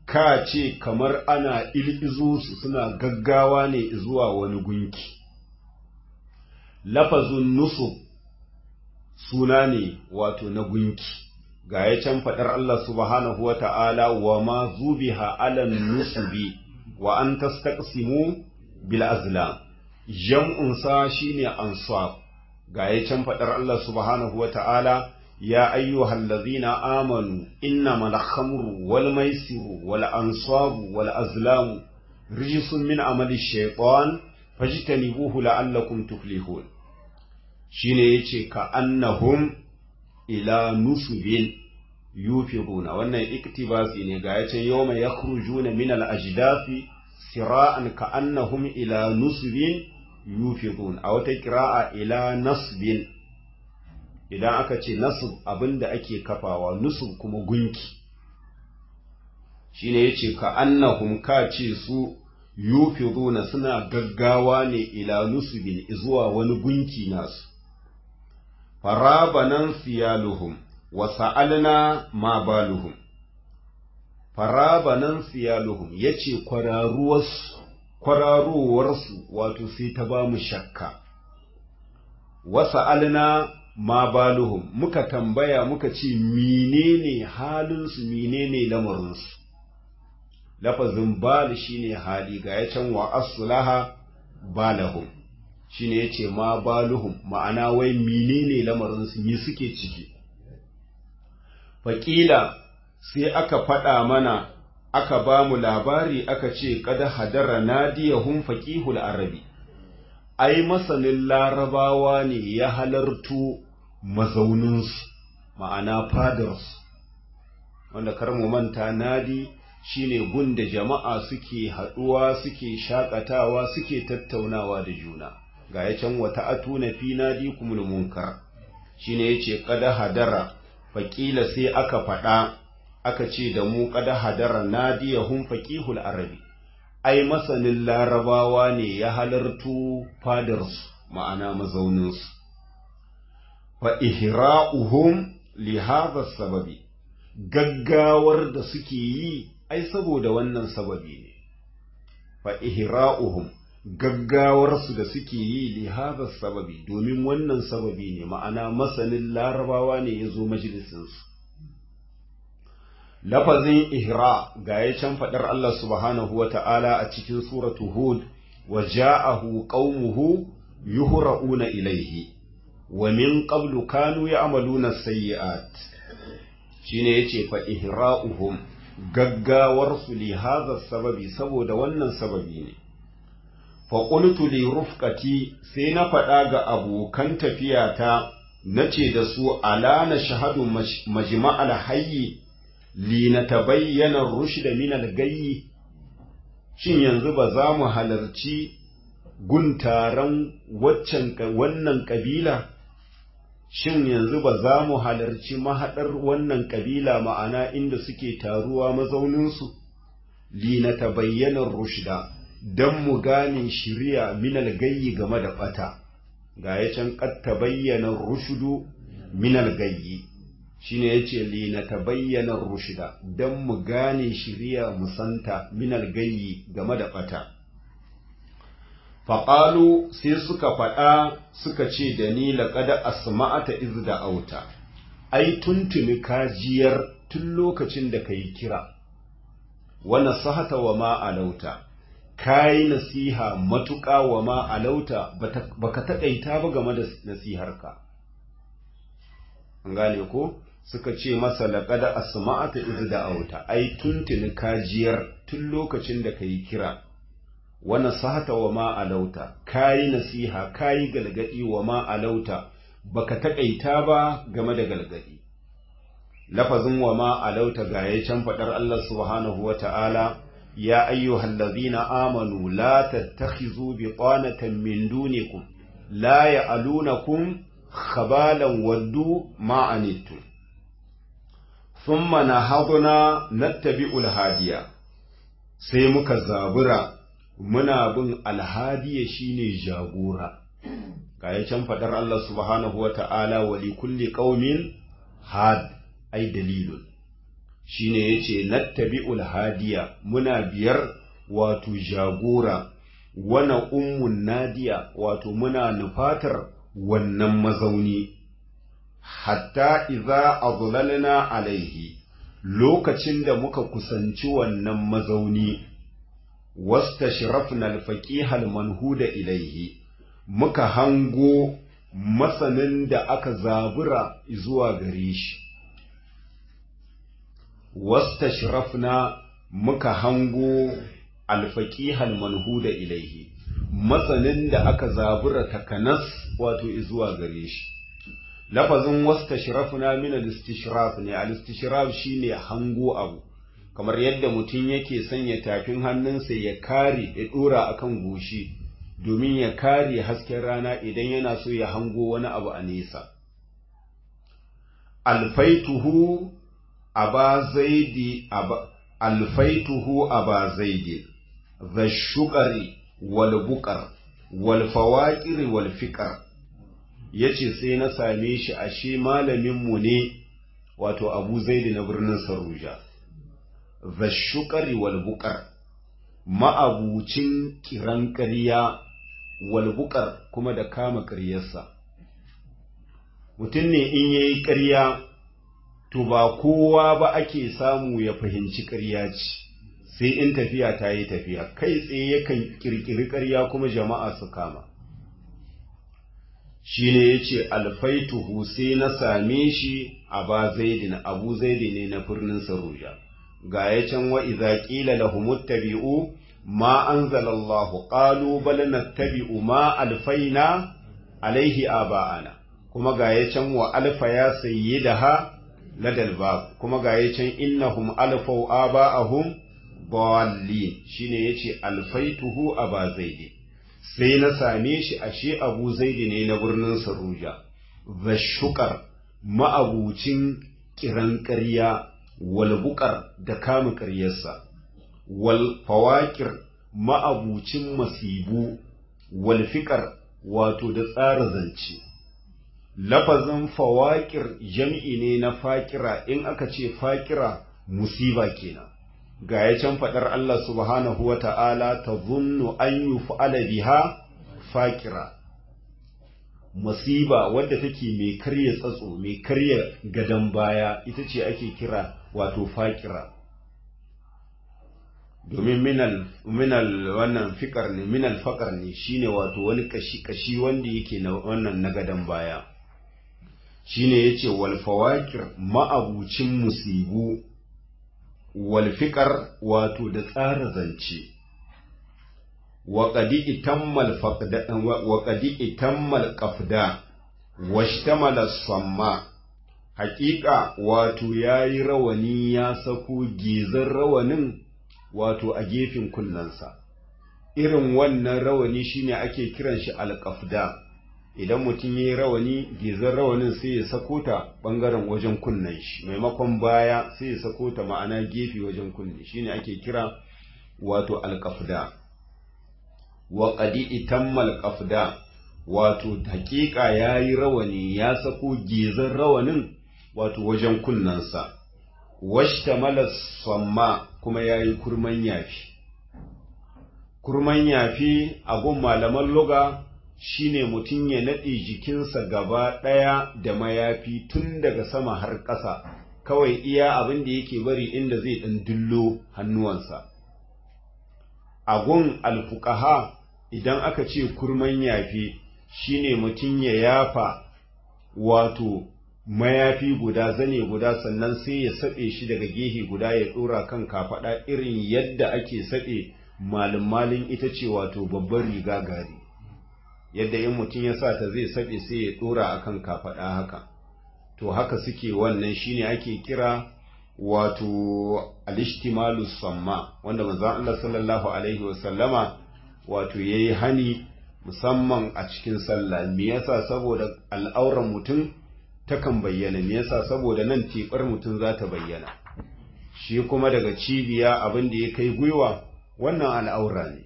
ka ce kamar ana il'izu su suna gaggawa ne zuwa wani gunki lafazun nusub suna ne wato na gunki ga ya can faɗar Allah subhanahu wa ta'ala wa ma zubiha alan nusubi wa an tastaqsimu bil azlam jam'un sa shine ansab ga ya can faɗar Allah subhanahu wa ta'ala ya ayyuhal ladzina amanu innamal khamru wal maisiru wal ansabu wal azlamu rijsun min amali shaytan fajtanibuhu la'allakum tuflihun shine yace ka annahum ila nusubin yufiruna wannan iktibasi ne ga yace yawma yakhrujuna min al-ajdafi sira'an ka annahum ila nusubin yufirun a wata kira'a ila nasbin idan aka ce nasb abinda ake kafawa nusub kuma gunki shine yace ka annahum ka ce su yufiruna suna gaggawa ne ila nusubin zuwa wani gunki nasu farabanan siyaluhum wa sa'alna ma baluhum farabanan siyaluhum yace kwararuwarsu kwararowarsu wato sai ta ba mu shakka wa sa'alna ma baluhum muka tambaya muka ce menene halinsu menene lamarinsu lafazin bal shine hali ga ya can wa aslaha balahum shine yace ma baluhum ma'ana wai menene lamarin su me suke ciki faƙila sai aka faɗa mana aka ba mu labari aka ce kada hadara nadiyahum faqihul arabi ai masanin larabawa ne ya halartu mazauninsu ma'ana fadarsu wanda kar mu manta nadi shine gun da jama'a suke haɗuwa suke shakatawa suke tattaunawa da juna ga ya can wata atuna fi nadi kumul munkar shine yace kada hadara faqila sai aka faɗa aka ce da mu kada hadara nadiyahum faqihul arabi ai masanin larabawa ne ya halartu fadarsu ma'ana mazauninsu fa ihra'uhum li hadha sababi gaggawar da suke yi ai saboda wannan sababi ne fa ihra'uhum gaggawarsu da suke yi li hadha sababi domin wannan sababi ne ma'ana masanin larabawa ne ya zo majalisinsu lafazin ihra ga ya can faɗar Allah subhanahu wa ta'ala a cikin suratu hud wa ja'ahu qaumuhu yuhra'una ilaihi wa min qablu kanu ya'maluna sayyi'at shine yace fa ihra'uhum gaggawarsu li hadha sababi saboda wannan sababi ne fa qultu li rufqati sai na faɗa ga abokan tafiyata nace da su ala na shahadu majma'al hayyi li natabayyana ar-rushd min al-gayyi shin yanzu ba za mu halarci guntaran waccan wannan kabila shin yanzu ba za mu halarci mahaɗar wannan ƙabila ma'ana inda suke taruwa mazauninsu li na tabayyanar rushda don mu gane shirya minal gayyi game da ɓata ga ya can ƙat tabayyanar rushudu minal gayyi shine ya ce li na tabayyanar rushda don mu gane shirya musanta minal gayyi game da ɓata faƙalu sai suka faɗa suka ce da ni laƙada asma'ata iz da auta ai tuntuni kajiyar tun lokacin da ka yi kira wa nasahata wa ma alauta ka yi nasiha matuƙa wa ma alauta baka taƙaita ba game da nasiharka an gane ko suka ce masa laƙada asma'ata iz da auta ai tuntuni kajiyar tun lokacin da ka yi kira wa nasahata wa ma alauta kayi nasiha kayi galgadi wa ma alauta baka takaita ba game da galgadi lafazin wa ma alauta ga ya can fadar Allah subhanahu wa ta'ala ya ayyuhal ladzina amanu la tattakhizu biqanatan min dunikum la ya'lunakum khabalan waddu ma anittum thumma nahadna nattabi'ul hadiya sai muka zabura muna bin alhadiya shine jagora ga can fadar Allah subhanahu wa ta'ala wa li kulli qaumin had ai dalilun shine yace nattabi'ul hadiya muna biyar wato jagora wana ummun nadiya wato muna nufatar wannan mazauni hatta idza azlalna alaihi lokacin da muka kusanci wannan mazauni wastashrafna al-faqih al-manhuda ilaihi muka hango masanin da aka zabura zuwa gare shi wastashrafna muka hango al-faqih al-manhuda ilaihi masanin da aka zabura takanas wato zuwa gare shi lafazin wastashrafna min al-istishraf ne al-istishraf shine hango abu kamar yadda mutum yake sanya tafin hannunsa ya kare ya dora akan goshi domin ya kare hasken rana idan yana so ya hango wani abu a nesa alfaituhu aba zaidi aba alfaituhu aba zaidi the shugari wal buqar wal fawaqir wal fiqar yace sai na same shi ashe malamin mu ne wato Abu Zaidi na birnin Saruja the shugari wal buqar ma'abucin kiran ƙarya walbukar kuma da kama ƙaryarsa. Mutum ne in ya yi ƙarya, to ba kowa ba ake samu ya fahimci ƙarya ce, sai in tafiya ta yi tafiya, kai tsaye yakan ƙirƙiri ƙarya kuma jama'a su kama. Shi ne ya ce, Alfaituhu sai na same shi a ba zaidin, abu zaidi ne na birnin Saruja. Ga ya can wa iza ƙila lahumuttabi'u ما أنزل الله قالوا بل نتبع ما ألفينا عليه آباءنا كما غاية وألف يا سيدها لدى الباب كما غاية إنهم ألفوا آباءهم ضالين شين يتي ألفيته أبا زيد sai na same shi ashe abu zaidi ne na birnin saruja the shukar ma'abucin kiran ƙarya walbukar da kama ƙaryarsa wal fawakir ma'abucin masibu wal fiƙar wato da tsara zance lafazin fawakir jam'i ne na fakira in aka ce fakira musiba kenan ga ya can faɗar Allah subhanahu wa ta'ala ta zunnu an yi fa'ala biha fakira musiba wadda take mai karya tsatso mai karya gadon baya ita ce ake kira wato fakira domin minal minal wannan fikar ne minal fakar ne shine wato wani kashi kashi wanda yake na wannan na gadan baya shine yace wal fawakir ma'abucin musibu wal fikar wato da tsara zance wa qadi itammal faqda wa qadi itammal qafda washtamala samma haƙiƙa wato yayi rawani ya sako gizan rawanin wato a gefen kunnensa irin wannan rawani shine ake kiran shi alƙafda idan mutum ya yi rawani gizar rawanin sai ya sako ta ɓangaren wajen kunnen shi maimakon baya sai ya sako ta ma'ana gefe wajen kunne shine ake kira wato alƙafda wa qadi itammal qafda wato haƙiƙa yayi rawani ya sako gizar rawanin wato wajen kunnensa washtamala samma kuma ya yi kurman yafi kurman yafi a gun malaman luga shine mutum ya naɗe jikinsa gaba ɗaya da mayafi tun daga sama har ƙasa kawai iya abin da yake bari inda zai ɗan dullo hannuwansa a gun alfukaha idan aka ce kurman yafi shine mutum ya yafa wato mayafi guda zane guda sannan sai ya saɓe shi daga gehe guda ya ɗora kan kafaɗa irin yadda ake saɓe malin-malin ita ce wato babban riga gari yadda in mutum ya sa ta zai saɓe sai ya ɗora a kan kafaɗa haka to haka suke wannan shine ake kira wato alishtimalu samma wanda manzon Allah sallallahu alaihi wasallama wato yayi hani musamman a cikin sallah me yasa saboda al'auran mutum takan bayyana me yasa saboda nan teɓar mutum za ta bayyana shi kuma daga cibiya abin da ya kai gwiwa wannan al'aura ne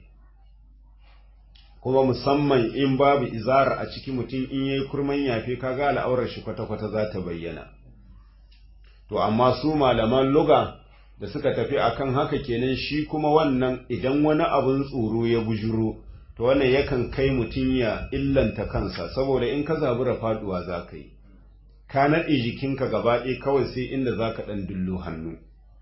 kuma musamman in babu izara a ciki mutum in yayi kurman yafe kaga al'aurar shi kwata-kwata za ta bayyana to amma su malaman luga da suka tafi akan haka kenan shi kuma wannan idan wani abin tsoro ya bujuro to wannan yakan kai mutum ya illanta kansa saboda in ka zabura faduwa za ka yi ka naɗe jikinka gaba ɗaya kawai sai inda za ka ɗan dullo hannu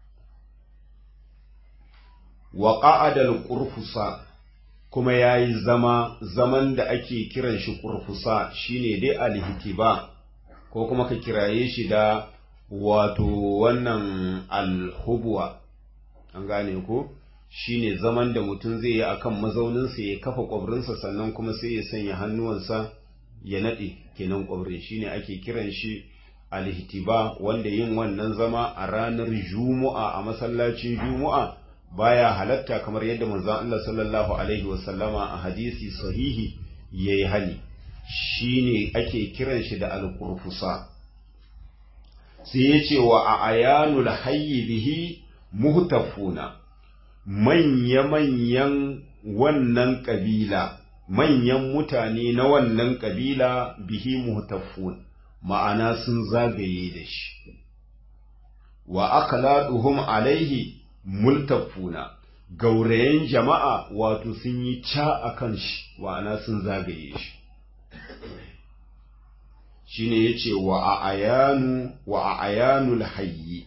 wa ƙa'adal ƙurfusa kuma ya yi zama zaman da ake kiran shi ƙurfusa shine dai alhitiba ko kuma ka kiraye shi da wato wannan alhubuwa an gane ko shine zaman da mutum zai yi akan mazauninsa ya kafa ƙwabrinsa sannan kuma sai ya sanya hannuwansa ya naɗe kenan ƙwabrin shine ake kiran shi alhitiba wanda yin wannan zama a ranar juma'a a masallacin juma'a baya halatta kamar yadda manzon Allah sallallahu alaihi wasallama a hadisi sahihi yayi hani shine ake kiran shi da alqurfusa sai yace wa a ayanul hayyi bihi muhtafuna manya manyan wannan kabila manyan mutane na wannan kabila bihi muhtafun ma'ana sun zagaye da shi wa akhladuhum alaihi multafuna gaurayen jama'a wato sun yi ca a kan shi wa'ana sun zagaye shi shi ne ya ce wa a ayanu wa a ayanul hayyi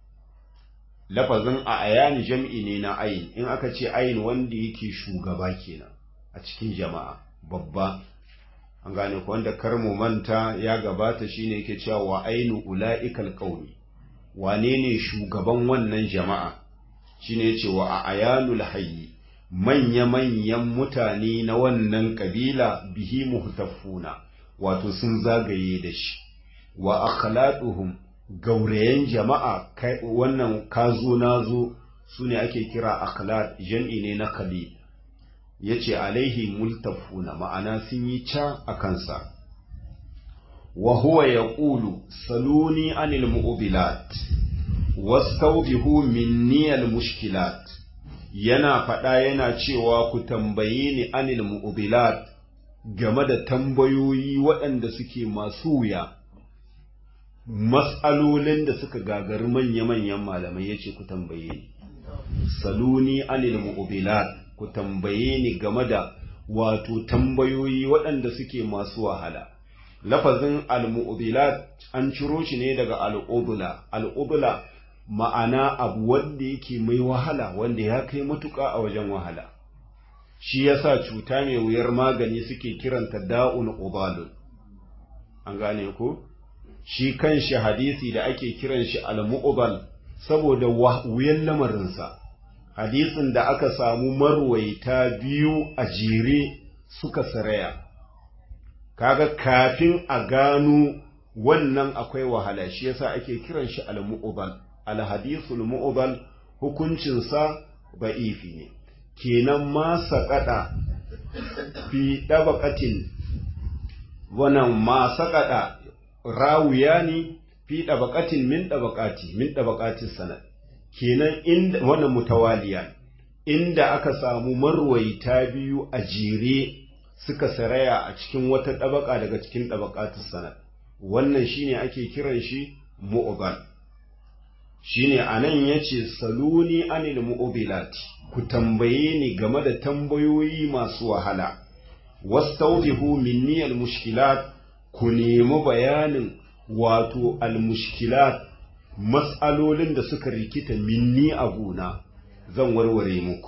lafazin a ayani jam'i ne na ayin in aka ce ayin wanda yake shugaba kenan a cikin jama'a babba an gane ku wanda kar mu manta ya gabata shine yake cewa wa ainu ula'ikal qaumi wane ne shugaban wannan jama'a shine yace wa a ayanul hayyi manya-manyan mutane na wannan kabila bihi muhtafuna wato sun zagaye da shi wa akhladuhum gaurayen jama'a wannan kazo nazo sune ake kira akhlad jam'i ne na khalid yace alaihi multafuna ma'ana sun yi ca a kansa wa huwa yaqulu saluni anil mu'bilat wastawbihu minni al mushkilat yana faɗa yana cewa ku tambaye ni anil mu'bilat game da tambayoyi waɗanda suke masu wuya matsalolin da suka gagari manya-manyan malamai yace ku tambaye ni saluni anil mu'bilat ku tambaye ni game da wato tambayoyi waɗanda suke masu wahala lafazin al-mu'bilat an ciro shi ne daga al-ubla al-ubla ma'ana abu wanda yake mai wahala wanda ya kai matuƙa a wajen wahala shi yasa cuta mai wuyar magani suke kiranta da'un ubalun an gane ko shi kanshi hadisi da ake kiran shi al-mu'bal saboda wuyan lamarinsa hadisin da aka samu marwaita biyu a jere suka saraya kaga kafin a gano wannan akwai wahala shi yasa ake kiran shi al-mu'bal al-hadithul mu'bal hukuncin sa ba'ifi ne kenan ma saqada fi dabaqatin wannan ma saqada rawiyani fi dabaqatin min dabaqati min dabaqatis sanad kenan inda wannan mutawaliya inda aka samu marwaita biyu a jere suka saraya a cikin wata ɗabaka daga cikin ɗabakatun sanad wannan shine ake kiran shi mu'ubal shine anan yace saluni anil mu'ubilati ku tambaye ni game da tambayoyi masu wahala wastawdihu minni al mushkilat ku nemi bayanin wato al mushkilat mas'alolin da suka rikita minni a gona zan warware muku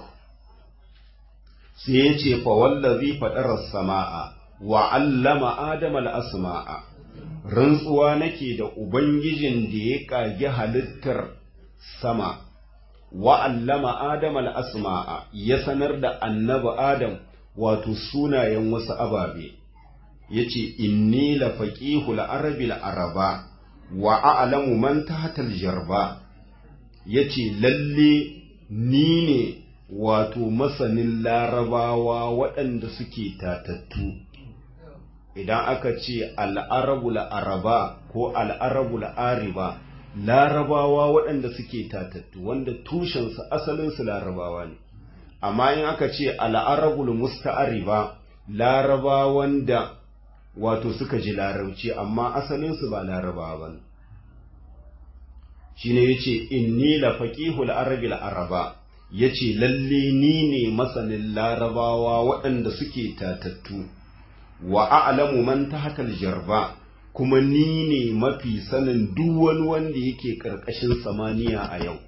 sai ya ce fa wallazi faɗarar sama'a wa allama adama al'asma'a rantsuwa nake da ubangijin da ya ƙage halittar sama wa allama adama al'asma'a ya sanar da annaba adam wato sunayen wasu ababe ya ce inni la faƙihu la'arabi araba wa a'lamu man tahtal jarba ya ce lalle ni ne wato masanin larabawa waɗanda suke tatattu idan aka ce al'arabu la'araba ko al'arabu la'ariba larabawa waɗanda suke tatattu wanda tushensu asalinsu larabawa ne amma in aka ce al'arabu musta'ariba larabawan da wato suka ji larabci amma asalinsu ba larabawa ba shine yace inni la faqihul arabil araba yace lalle ni ne masanin larabawa waɗanda suke tatattu wa a'lamu man tahtal jarba kuma ni ne mafi sanin duk wani wanda yake ƙarƙashin samaniya a yau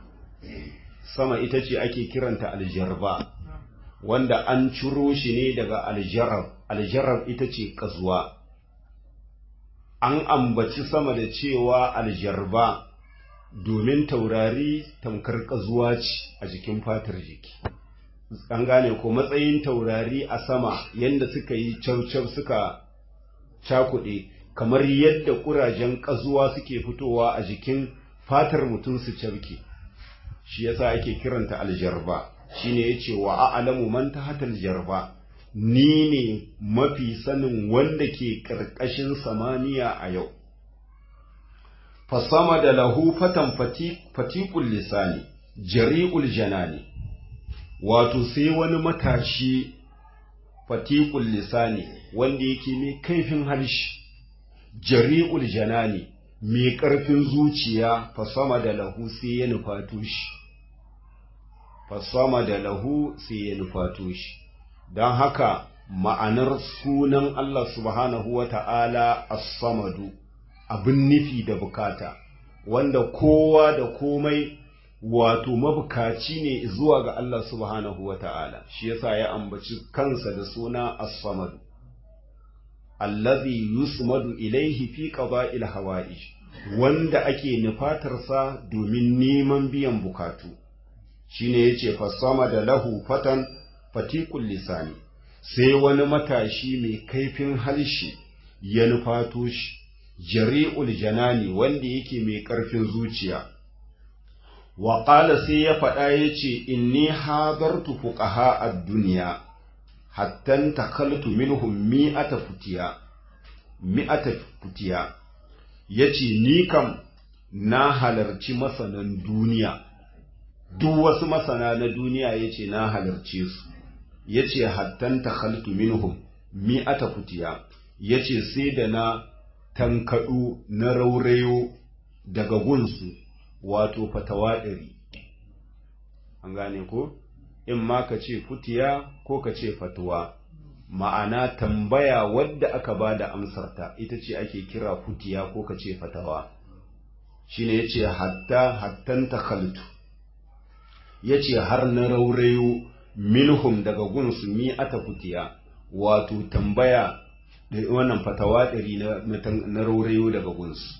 sama ita ce ake kiranta aljarba wanda an ciro shi ne daga aljarab aljarab ita ce ƙazuwa an ambaci sama da cewa aljarba domin taurari tamkar ƙazuwa ce a jikin fatar jiki an gane ko matsayin taurari a sama yadda suka yi caucau suka cakuɗe kamar yadda ƙurajen ƙazuwa suke fitowa a jikin fatar mutum su cabke shi yasa ake kiranta aljarba shine yace wa a'lamu man tahta aljarba ni ne mafi sanin wanda ke ƙarƙashin samaniya a yau fasama da lahu fatan fatiqul lisani jari'ul janani wato sai wani matashi fatiqul lisani wanda yake mai kaifin harshe jari'ul janani mai ƙarfin zuciya fasama da lahu sai ya nufato shi fasama da lahu sai ya nufato shi don haka ma'anar sunan Allah subhanahu wa ta'ala as-samadu abin nufi da bukata wanda kowa da komai wato mabukaci ne zuwa ga Allah subhanahu wa ta'ala shi yasa ya ambaci kansa da suna as-samadu allazi yusmadu ilaihi fi qada'il hawa'ij wanda ake nufatarsa domin neman biyan bukatu shine yace fasama da lahu fatan fatiqul lisani sai wani matashi mai kaifin harshe ya nufato shi jari'ul janani wanda yake mai ƙarfin zuciya wa qala sai ya faɗa yace inni hadartu fuqaha ad-dunya hatta takaltu minhum mi'ata futiya mi'ata futiya yace ni kam na halarci masanan duniya duk wasu masana na duniya yace na halarce su yace hattan takhaltu minhum mi'ata futiya yace sai da na tankadu na raurayo daga gunsu wato fatawa ɗari an gane ko in ma ka ce futiya ko ka ce fatuwa ma'ana tambaya wadda aka ba da amsarta ita ce ake kira futiya ko ka ce fatawa shine yace hatta hattan takhaltu yace har na raurayo minhum daga gunsu mi ata futiya wato tambaya da wannan fatawa ɗari na raurayo daga gunsu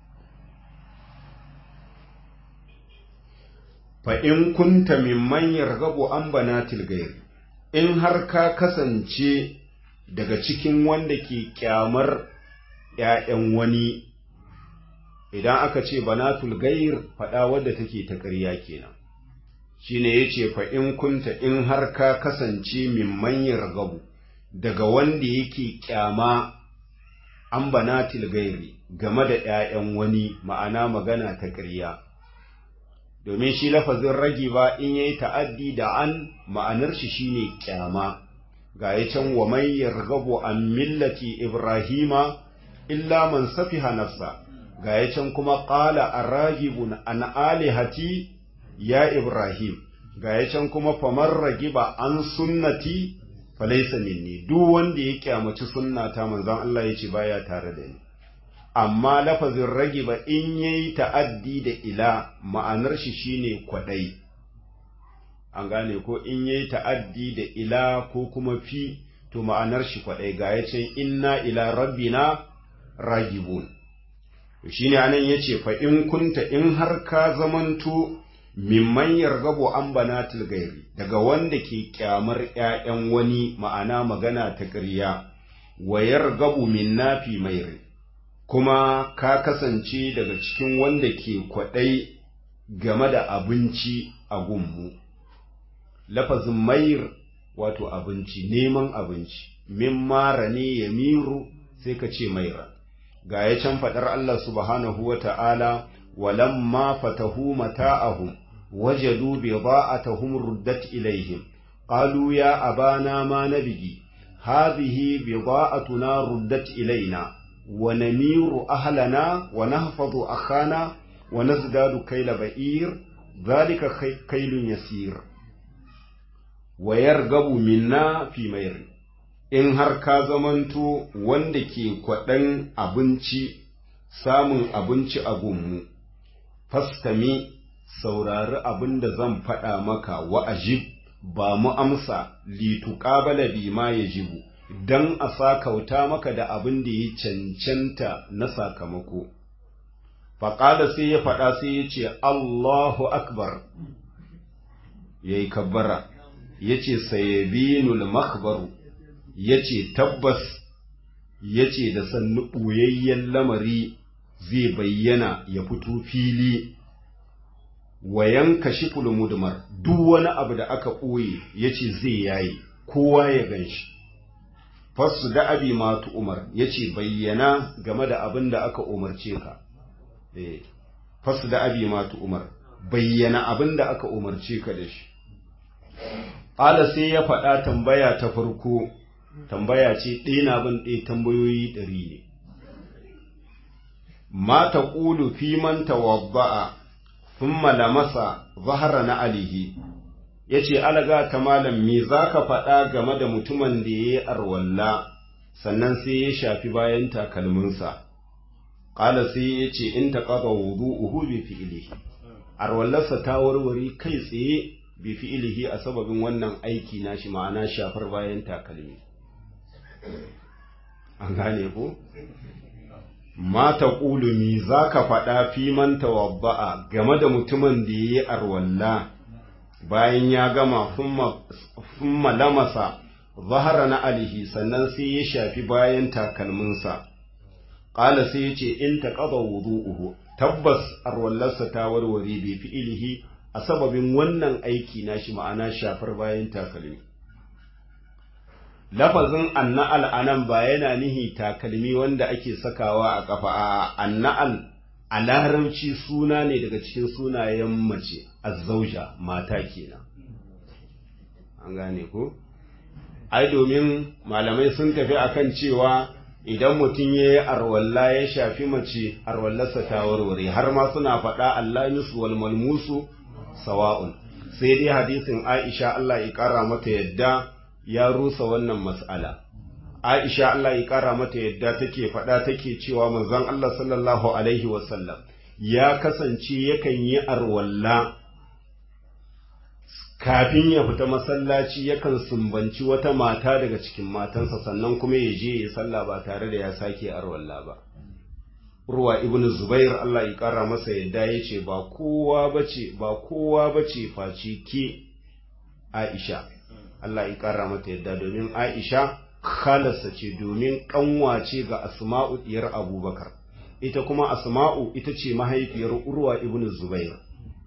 fa in kunta mimman yargabu an banatil gairi in har ka kasance daga cikin wanda ke kyamar ‘ya'yan wani idan aka ce banatul gair faɗa wadda take ta ƙarya kenan shine yace fa in kunta in har ka kasance min manyar gabu daga wanda yake kyama an banatil gairi game da ‘ya'yan wani ma'ana magana ta ƙarya domin shi lafazin ragi ba in yayi ta'addi da an ma'anar shi shine kyama ga ya can wa man yarghabu an millati ibrahima illa man safiha nafsa ga ya can kuma qala arragibun an alihati ya ibrahim ga ya can kuma famar ragiba an sunnati falaysa minni duk wanda ya kyamaci sunnata manzon Allah yace baya tare da ni amma lafazin ragiba in yayi ta'addi da ila ma'anar shi shine kwadai an gane ko in yayi ta'addi da ila ko kuma fi to ma'anar shi kwadai ga yace inna ila rabbina ragibun to shine anan yace fa in kunta in har ka zamanto mimman yargabu an banatil gairi daga wanda ke kyamar ƴaƴan wani ma'ana magana ta ƙarya wa yargabu min nafi mairi kuma ka kasance daga cikin wanda ke kwaɗai game da abinci a gunmu. Lafazin mayir wato abinci, neman abinci, min mara ne ya miru sai ka ce maira. Ga ya can faɗar Allah subhanahu wa ta'ala, walamma fatahu mata'ahum wajadu bi ba'atahum ruddat ilaihim, qalu ya abana ma nabigi, hadhihi bi ba'atuna ruddat ilaina. ونمير أهلنا ونحفظ أخانا wa nazdadu kaila ba'ir zalika kailun yasir wa yargabu minna fi mayr in har ka zamanto wanda ke kwaɗan abinci samun abinci a gunmu fastami saurari abin da zan faɗa maka wa ajib ba mu amsa lituƙabala bi ma ya jibu don a sakauta maka da abin da ya cancanta na sakamako faƙada sai ya faɗa sai ya ce Allahu akbar ya yi kabbara ya ce sayabinul makbaru ya ce tabbas ya ce da sannu ɓoyayyen lamari zai bayyana ya fito fili wa yanka shiful mudmar duk wani abu da aka ɓoye ya ce zai yayi kowa ya gan shi fassu da abi matu umar ya ce bayyana game da abin da aka umarce ka fassu da abi matu umar bayyana abin da aka umarce ka da shi ƙala sai ya faɗa tambaya ta farko tambaya ce ɗaya na bin ɗaya tambayoyi ɗari ne ma ta ƙulu fi man tawadda'a thumma lamasa zahara na alihi ya ce alaga ta malam me za ka faɗa game da mutumin da ya yi arwalla sannan sai ya shafi bayan takalminsa ƙala sai ya ce in ta ƙaba wudu uhu bi fi'ilihi arwallarsa ta warware kai tsaye bi fi'ilihi a sababin wannan aiki na shi ma'ana shafar bayan takalmi an gane ko mata ƙulumi za ka faɗa fi man tawabba'a game da mutumin da ya yi arwalla bayan ya gama fumma lamasa zahara na alihi sannan sai ya shafi bayan takalminsa ƙala sai ya ce in ta ƙaba wudu'uhu tabbas arwallarsa ta warware bai fi ilihi a sababin wannan aiki na shi ma'ana shafar bayan takalmi lafazin anna'al anan ba yana nihi takalmi wanda ake sakawa a ƙafa a anna'al a larabci suna ne daga cikin sunayen mace azzauja mata kenan an gane ko ai domin malamai sun tafi akan cewa idan mutum ya yi arwalla ya shafi mace arwallarsa ta warware har ma suna faɗa Allah musu wal malmusu sawa'un sai dai hadisin Aisha Allah ya ƙara mata yadda ya rusa wannan mas'ala Aisha Allah ya ƙara mata yadda take faɗa take cewa manzon Allah sallallahu alaihi wasallam ya kasance yakan yi arwalla kafin ya fita masallaci yakan sumbanci wata mata daga cikin matansa sannan kuma ya je ya sallah ba tare da ya sake arwalla ba Urwa ibn Zubair Allah ya ƙara masa yadda ya ce ba kowa bace ba kowa bace face ke Aisha Allah ya ƙara mata yadda domin Aisha khalarsa ce domin ƙanwace ga Asma'u diyar Abubakar ita kuma Asma'u ita ce mahaifiyar Urwa ibn Zubair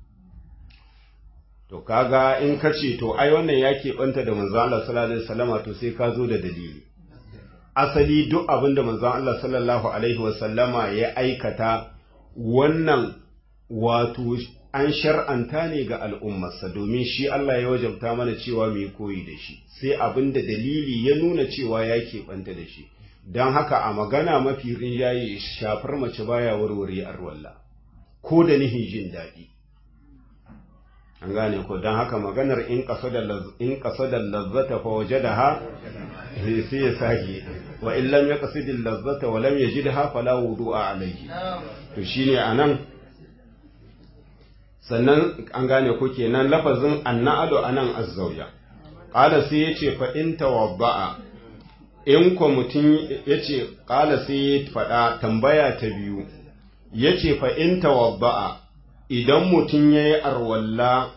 to kaga in ka ce to ai wannan ya keɓanta da manzon Allah sallallahu alaihi wasallama to sai ka zo da dalili asali duk abin da manzon Allah sallallahu alaihi wasallama ya aikata wannan wato an shar'anta ne ga al'ummarsa domin shi Allah ya wajabta mana cewa mai koyi da shi sai abin da dalili ya nuna cewa ya keɓanta da shi don haka a magana mafi rinjaye shafar mace baya warware arwalla ko da nihin jin daɗi an gane ko don haka maganar in kaso da lazzata fa waje da ha sai ya sake wa in lam ya kasu da lazzata wa lam ya ji da ha fala wudu a alaihi to shine a nan sannan an gane ko kenan lafazin anna'alu a nan azzauja ƙala sai ya ce fa in tawabba'a in ko mutum ya ce ƙala sai ya faɗa tambaya ta biyu ya ce fa in tawabba'a idan mutum ya yi arwalla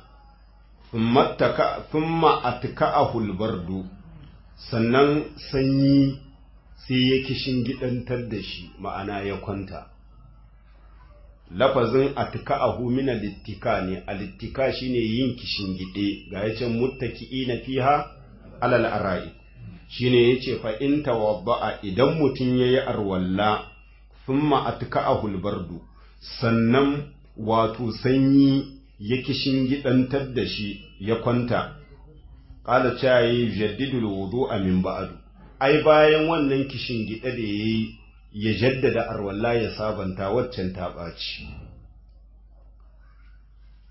thumma atka'ahu albardu sannan sanyi sai ya kishin gidantar da shi ma'ana ya kwanta lafazin atka'ahu min alittika ne alittika shine yin kishin gide ga yacin muttaki'ina fiha alal ara'i shine yace fa in tawadda'a idan mutum yayi arwalla thumma atka'ahu albardu sannan wato sanyi ya kishin gidantar da shi ya kwanta ƙala cewa yi jaddidul wudu a min ba'adu ai bayan wannan kishin gida da ya yi ya jaddada arwalla ya sabanta waccan ta ɓaci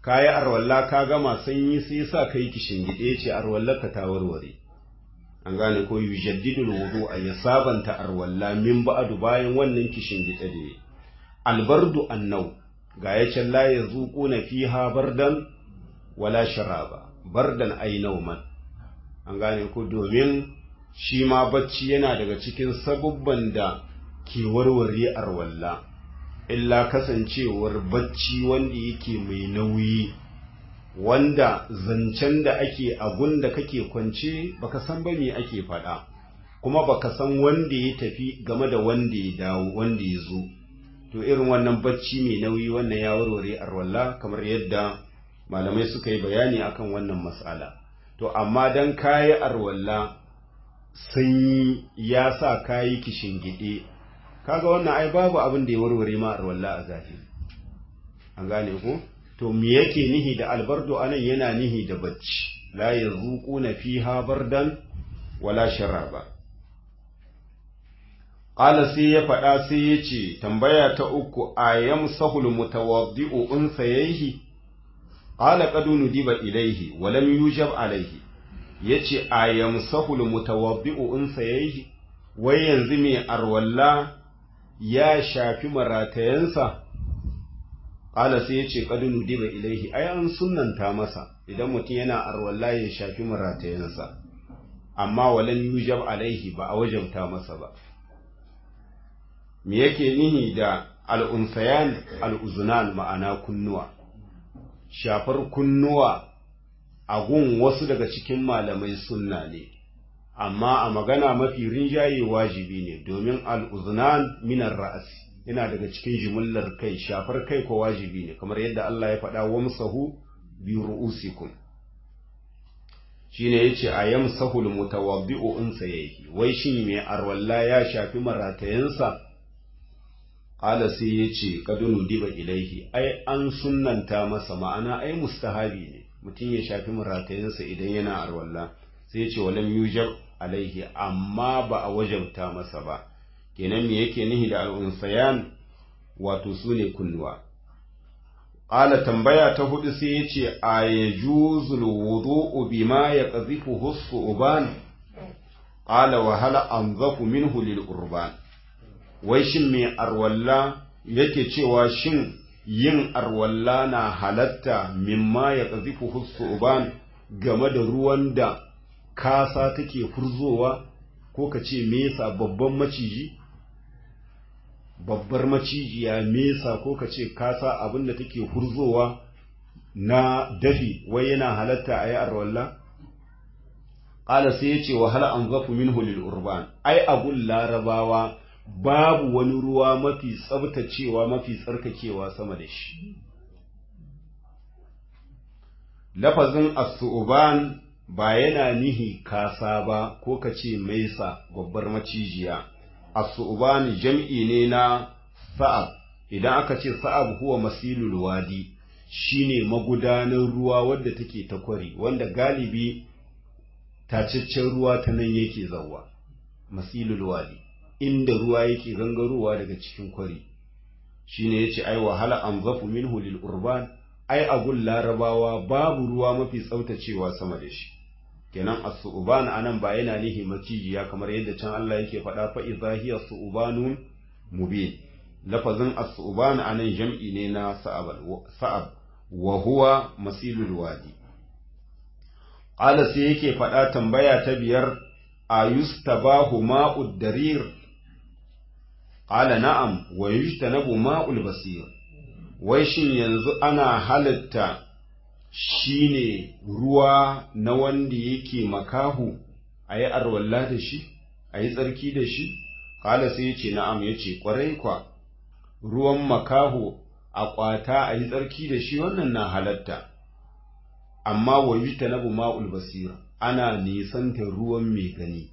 ka yi arwalla ka gama sanyi sai sa ka yi kishingide ce arwallar ka ta warware an gane ko yujaddidul wudu a ya sabanta arwalla min ba'du bayan wannan kishingide da yi albardu annau ga ya can la yazuquna fiha bardan wala sharaba bardan ay nauman an gane ko domin shi ma bacci yana daga cikin sabubban da ke warware arwalla illa kasancewar bacci wanda yake mai nauyi wanda zancen da ake agun da kake kwance baka san ba me ake faɗa kuma baka san wanda ya tafi game da wanda ya dawo wanda ya zo to irin wannan bacci mai nauyi wannan ya warware arwalla kamar yadda malamai suka yi bayani akan wannan mas'ala to amma dan kayi arwalla sanyi ya sa kayi kishingide kaga wannan ai babu abin da ya warware ma arwalla a zafi an gane ko to me yake nihi da albardo anan yana nihi da bacci la yazuquna fiha bardan wala sharaba qala sai ya faɗa sai ya ce tambaya ta uku ayam sahul mutawaddi'u unsayhi qala qad nudiba ilayhi wa lam yujab alayhi yace ayam sahul mutawaddi'u unsayhi wai yanzu mai arwalla ya shafi maratayansa ƙala sai ya ce ƙadunu diba ilaihi ai an sunanta masa idan mutum yana arwalla ya shafi maratayansa amma walan yujab alaihi ba a wajabta masa ba me yake nihi da al'unsayan al'uzunan ma'ana kunnuwa shafar kunnuwa a gun wasu daga cikin malamai sunna ne amma a magana mafi rinjaye wajibi ne domin al'uzunan minar ra'asi yana daga cikin jimillar kai shafar kai ko wajibi ne kamar yadda Allah ya faɗa wa musahu bi ru'usikum shine yace a yamsahul mutawaddi'u in sayyi wai shin me arwalla ya shafi maratayansa qala sai yace kadunu diba ilaihi ai an sunnanta masa ma'ana ai mustahabi ne mutum ya shafi maratayansa idan yana arwalla sai yace walam yujab alaihi amma ba a wajabta masa ba kenan me yake nihi da al'unsayan wato su ne kunnuwa ƙala tambaya ta hudu sai ya ce a ya juzul wudu'u bima ya ƙazifu hussu uban ƙala wahala an zafu min hulil urban wai shin mai arwalla yake cewa shin yin arwalla na halatta mimma ya ƙazifu hussu uban game da ruwan da kasa take furzowa ko ka ce mesa babban maciji babbar macijiya mesa ko ka ce kasa abin da take hurzowa na dafi wai yana halatta a yi arwalla ƙala sai ya ce wahala an zafu min hulil urban ai abun larabawa babu wani ruwa mafi tsabtacewa mafi tsarkakewa sama da shi lafazin asu'uban ba yana nihi kasa ba ko ka ce maisa babbar macijiya asu'uban jam'i ne na sa'ab idan aka ce sa'ab huwa masilul wadi shine magudanar ruwa wadda take ta kwari wanda galibi tacaccen ruwa ta nan yake zawwa masilul wadi inda ruwa yake gangarowa daga cikin kwari shine yace ai wahala an zafu minhu lil urban ai agun larabawa babu ruwa mafi tsautacewa sama da shi kenan as-su'ban anan ba yana nihi macijiya kamar yadda can Allah yake faɗa fa idza hiya su'banun mubin lafazin as-su'ban anan jam'i ne na sa'ab sa'ab wa huwa masilul wadi qala sai yake faɗa tambaya ta biyar ayustabahu ma'ud darir qala na'am wa yujtanabu ma'ul basir wai shin yanzu ana halatta shine ruwa na wanda yake makahu a yi arwalla da shi a yi tsarki da shi kala sai ya ce na'am ya ce ƙwarai kwa ruwan makahu a ƙwata a yi tsarki da shi wannan na halatta amma wa yi ta nabu ma'ul basira ana nisanta ruwan mai gani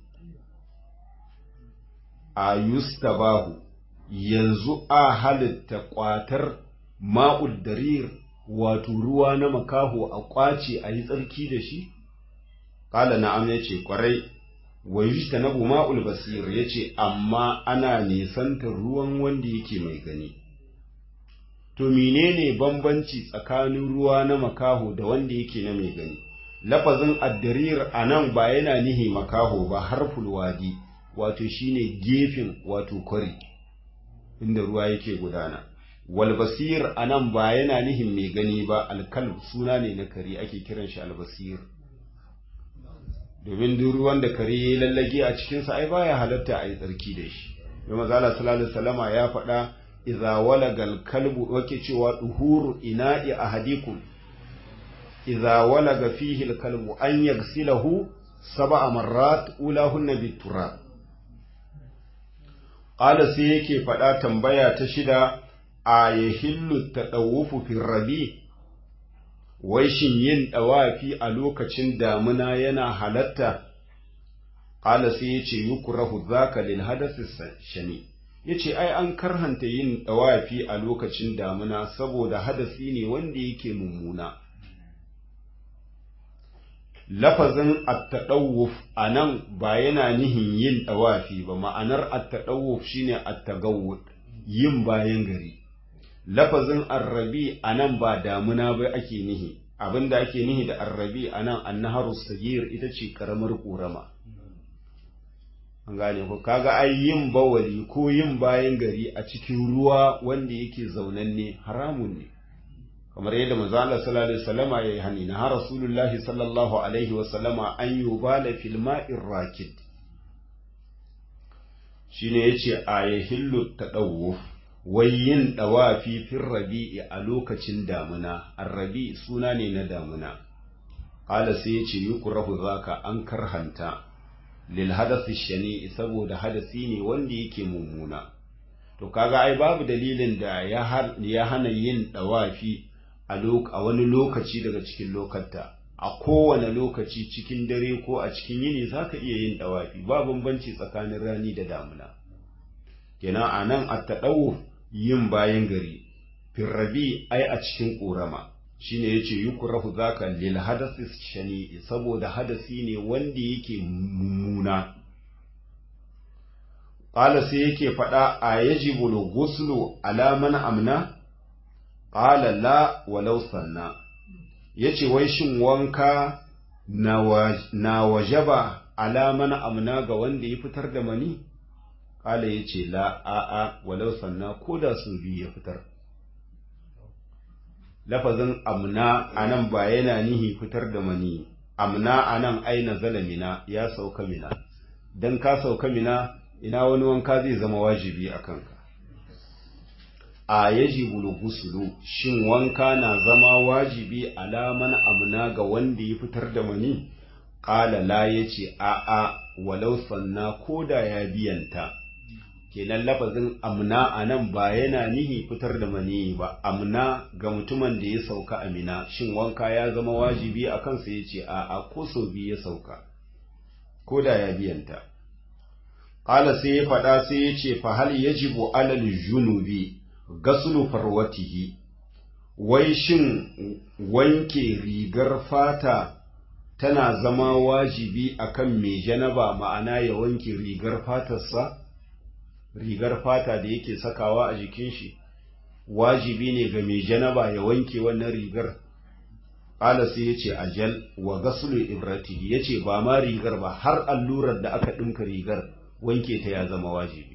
a yustabahu yanzu a halitta ƙwatar ma'ul darir wato ruwa na makaho a ƙwace a yi tsarki da shi? Ƙala na'am ya ce ƙwarai, wa yi ta na ma'ul basir ya ce, amma ana nisantar ruwan wanda yake mai gani. to menene bambanci tsakanin ruwa na makaho da wanda yake na mai gani lafazin addarir a nan ba yana nihi makaho ba harful wadi wato shine gefen wato kwari inda ruwa yake gudana walbasir a nan ba yana nihin mai gani ba alkalb suna ne na kare ake kiran shi albasir domin duk ruwan da kare ya lallage a cikinsa ai baya halatta a yi tsarki da shi domin mazala sallallahu salama ya faɗa idza walagal kalbu wake cewa duhuru ina'i ahadikum idza walaga fihi alkalbu an yaghsilahu sab'a marrat ulahunna biturab qala sai yake faɗa tambaya ta shida a yahillu tadawufu fi rabi wai shin yin dawafi a lokacin damuna yana halatta qala sai yace yukrahu zaka lil hadathi shani yace ai an karhanta yin dawafi a lokacin damuna saboda hadasi ne wanda yake mummuna lafazin at-tadawuf anan ba yana nihin yin dawafi ba ma'anar at-tadawuf shine at-tagawwud yin bayan gari lafazin arrabi anan ba damuna ba ake nihi abinda ake nihi da arrabi anan annaharu sagir ita ce karamar ƙorama an gane ko kaga ai yin bawali ko yin bayan gari a cikin ruwa wanda yake zaunanne haramun ne kamar yadda manzo Allah sallallahu alaihi wasallama yayi hani na rasulullahi sallallahu alaihi wasallama an yubala fil ma'ir rakid shine yace ayahillu tadawuf wai yin dawafi fil rabi'i a lokacin damuna arrabi suna ne na damuna qala sai yace yukrahu zaka an karhanta lil hadasi shani saboda hadasi ne wanda yake mummuna to kaga ai babu dalilin da ya hana yin dawafi a wani lokaci daga cikin lokata a kowane lokaci cikin dare ko a cikin yini zaka iya yin dawafi ba bambanci tsakanin rani da damuna kenan anan at-tadawuf yin bayan gari firrabi ai a cikin ƙorama shine yace yukrahu zaka lil hadasi shani saboda hadasi ne wanda yake mummuna qala sai yake faɗa a yajibu al-ghuslu ala man amna qala la walau sanna yace wai shin wanka na wajaba ala man amna ga wanda ya fitar da mani qala yace la a'a walau sanna koda su biyu ya fitar lafazin amna anan ba yana nihi fitar da mani amna anan aina zalamina ya sauka mina dan ka sauka mina ina wani wanka zai zama wajibi a kanka a yajibu gusulu shin wanka na zama wajibi alaman amna ga wanda ya fitar da mani qala la yace a a walau sanna koda ya biyanta kenan lafazin amna a nan ba yana nihi fitar da mani ba amna ga mutumin da ya sauka amina shin wanka ya zama wajibi a kansa ya ce a ko sau biyu ya sauka ko da ya biyanta ƙala sai ya faɗa sai ya ce fahal yajibu alal junubi gasulu farwatihi wai shin wanke rigar fata tana zama wajibi akan mai janaba ma'ana ya wanke rigar fatarsa rigar fata da yake sakawa a jikin shi wajibi ne ga mai janaba ya wanke wannan rigar ƙala sai ya ce ajal wa gasulu ibratihi ya ce ba ma rigar ba har allurar da aka ɗinka rigar wanke ta ya zama wajibi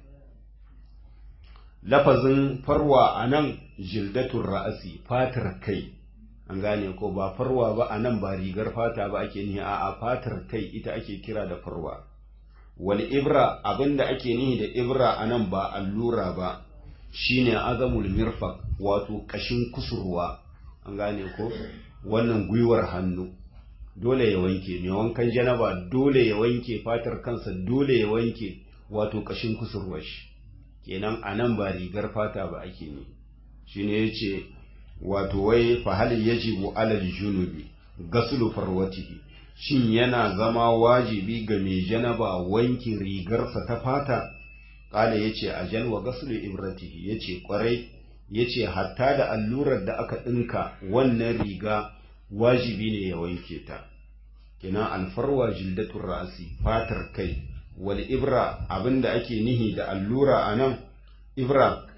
lafazin farwa a nan jildatun ra'asi fatar kai an gane ko ba farwa ba a nan ba rigar fata ba ake nihi a fatar kai ita ake kira da farwa wal ibra abinda ake nihi da ibra anan ba allura ba shine azamul mirfaq wato kashin kusurwa an gane ko wannan gwiwar hannu dole ya wanke mai wankan janaba dole ya wanke fatar kansa dole ya wanke wato kashin kusurwar shi kenan anan ba rigar fata ba ake ne shine yace wato wai fa hal yajibu alal junubi gaslu farwatihi shin yana zama wajibi ga mai janaba wankin rigarsa ta fata kala ya ce a jalwa gasulu ibratihi ya ce kwarai ya ce hatta da allurar da aka ɗinka wannan riga wajibi ne ya wanke ta kina alfarwa jildatun ra'asi fatar kai wal ibra abinda ake nihi da allura a nan ibra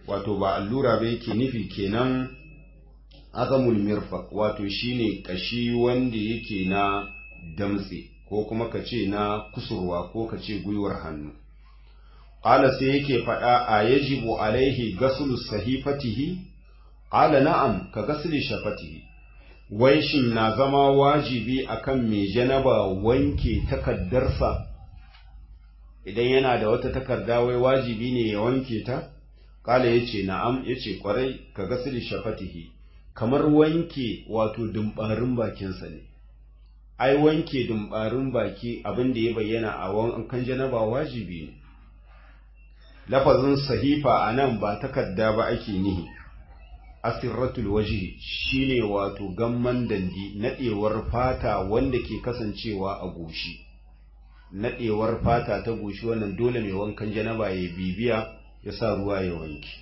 wato ba allura ba yake nufi kenan azamul mirfaq wato shine kashi wanda yake na damtse ko kuma ka ce na kusurwa ko ka ce gwiwar hannu qala sai yake faɗa a yajibu alaihi gaslu sahifatihi qala na'am ka gasli shafatihi wai shin na zama wajibi akan mai janaba wanke takaddarsa idan yana da wata takarda wai wajibi ne ya wanke ta kala yace na'am yace kwarai ka gasli shafatihi kamar wanke wato dumbarin bakinsa ne ai wanke dumbarin baki abin da ya bayyana a wankan janaba wajibi ne lafazin sahifa a nan ba takarda ba ake nihi asirratul wajhi shine wato gamman dandi nadewar fata wanda ke kasancewa a goshi nadewar fata ta goshi wannan dole mai wankan janaba ya bibiya ya sa ruwa ya wanke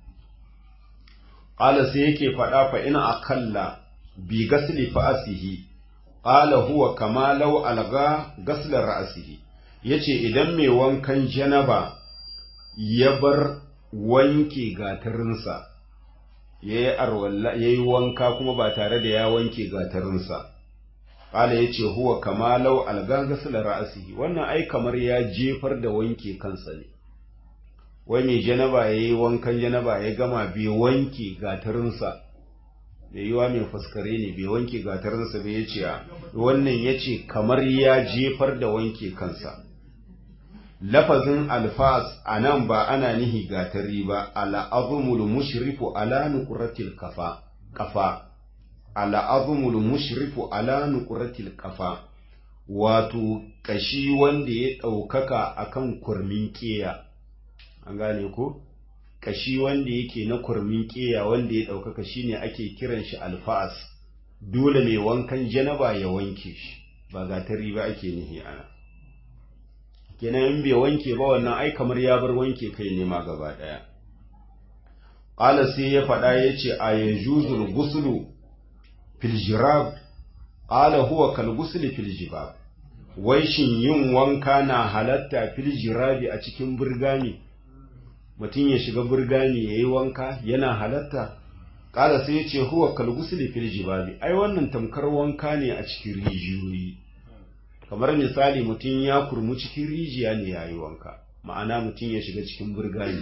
qala sai yake faɗa fa ina akalla bi gasli fa'asihi qala huwa kama law alga gasla ra'sihi yace idan mai wankan janaba ya bar wanke gatarinsa ya yi wanka kuma ba tare da ya wanke gatarinsa ƙala ya ce huwa kama lau algagasila ra'asihi wannan ai kamar ya jefar da wanke kansa ne wai mai janaba ya yi wankan janaba ya gama bai wanke gatarinsa da yiwa mai fuskare ne bai wanke gatarinsa bai ya ce wannan ya ce kamar ya jefar da wanke kansa lafazin alfas a nan ba ana nihi gatari ba al'azumul mushrifu ala nuqratil kafa kafa al'azumul mushrifu ala nuqratil kafa wato kashi wanda ya ɗaukaka akan kurmin ƙeya an gane ko kashi wanda yake na kurmin ƙeya wanda ya ɗaukaka shine ake kiran shi alfas dole mai wankan janaba ya wanke shi ba gatari ba ake nihi ana kenan in bai wanke ba wannan ai kamar ya bar wanke kai ne ma gaba daya qala sai ya faɗa yace a yajuzul ghuslu fil jirab qala huwa kal ghusli fil jibab wai shin yin wanka na halatta fil jirabi a cikin burgani mutum ya shiga burgani yayi wanka yana halatta qala sai yace huwa kal ghusli fil jibabi ai wannan tamkar wanka ne a cikin rijiyoyi kamar misali mutum ya kurmu cikin rijiya ne ya yi wanka ma'ana mutum ya shiga cikin burgani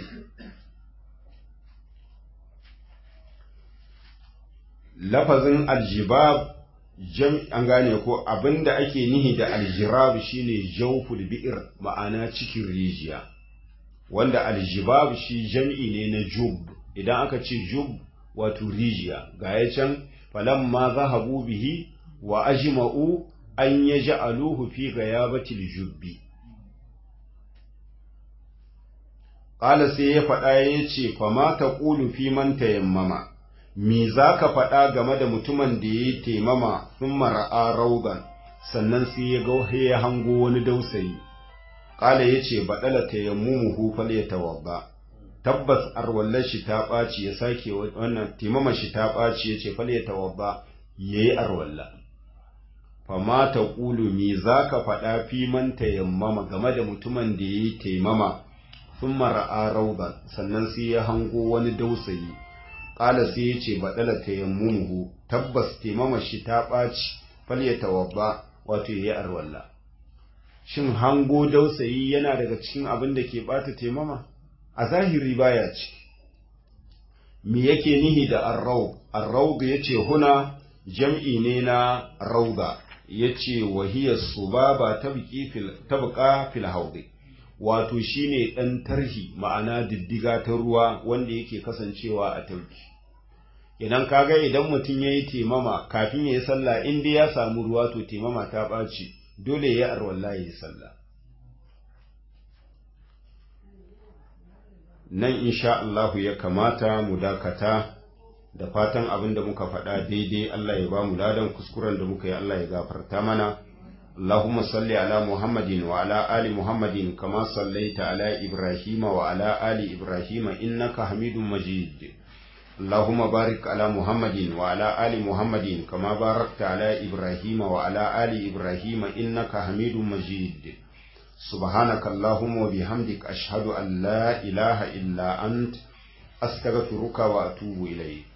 lafazin aljibab jam an gane ko abinda ake nihi da aljirab shine jawful bi'ir ma'ana cikin rijiya wanda aljibab shi jam'i ne na jub idan aka ce jub wato rijiya ga ya can falamma zahabu bihi wa ajma'u an ya ja'aluhu fi gayabatil jubbi Ƙala sai ya faɗa ya ce, Fama ta ƙulu fi man tayammama, me za ka faɗa game da mutumin da ya yi taimama sun mara'a raugan, sannan sai ya ga ya hango wani dausayi. Ƙala ya ce, Baɗala tayammumu hufal ya tawabba. Tabbas arwallar shi ta ɓaci ya sake wannan taimama shi ta ɓaci ya ce, Fal ya tawabba, ya yi arwallah. fama ta ƙulu me za ka faɗa fi man tayammama game da mutumin da ya yi taimama sun mara'a rauba sannan sai ya hango wani dausayi ƙala sai ya ce baɗala tayammuhu tabbas taimama shi ta ɓaci falya tawabba wato ya yi arwalla shin hango dausayi yana daga cikin abin da ke ɓata taimama a zahiri baya ciki me yake nihi da arraub arraub ya ce huna jam'i ne na rauda ya ce wahiyar su ba ba ta buƙa fil haudi wato shine ɗan tarhi ma'ana diddiga ta ruwa wanda yake kasancewa a tauki idan kaga idan mutum ya yi temama kafin ya yi sallah in dai ya samu ruwa to temama ta ɓaci dole ya arwalla ya yi sallah nan insha Allahu ya kamata mu dakata da fatan abin da muka faɗa daidai Allah ya ba mu ladan kuskuren da muka yi Allah ya gafarta mana Allahumma salli ala Muhammadin wa ala ali Muhammadin kama sallaita ala Ibrahim wa ala ali Ibrahim innaka Hamidum Majid Allahumma barik ala Muhammadin wa ala ali Muhammadin kama barakta ala Ibrahim wa ala ali Ibrahim innaka Hamidum Majid سبحانك اللهم وبحمدك أشهد أن لا إله إلا أنت astaghfiruka wa atubu ilayk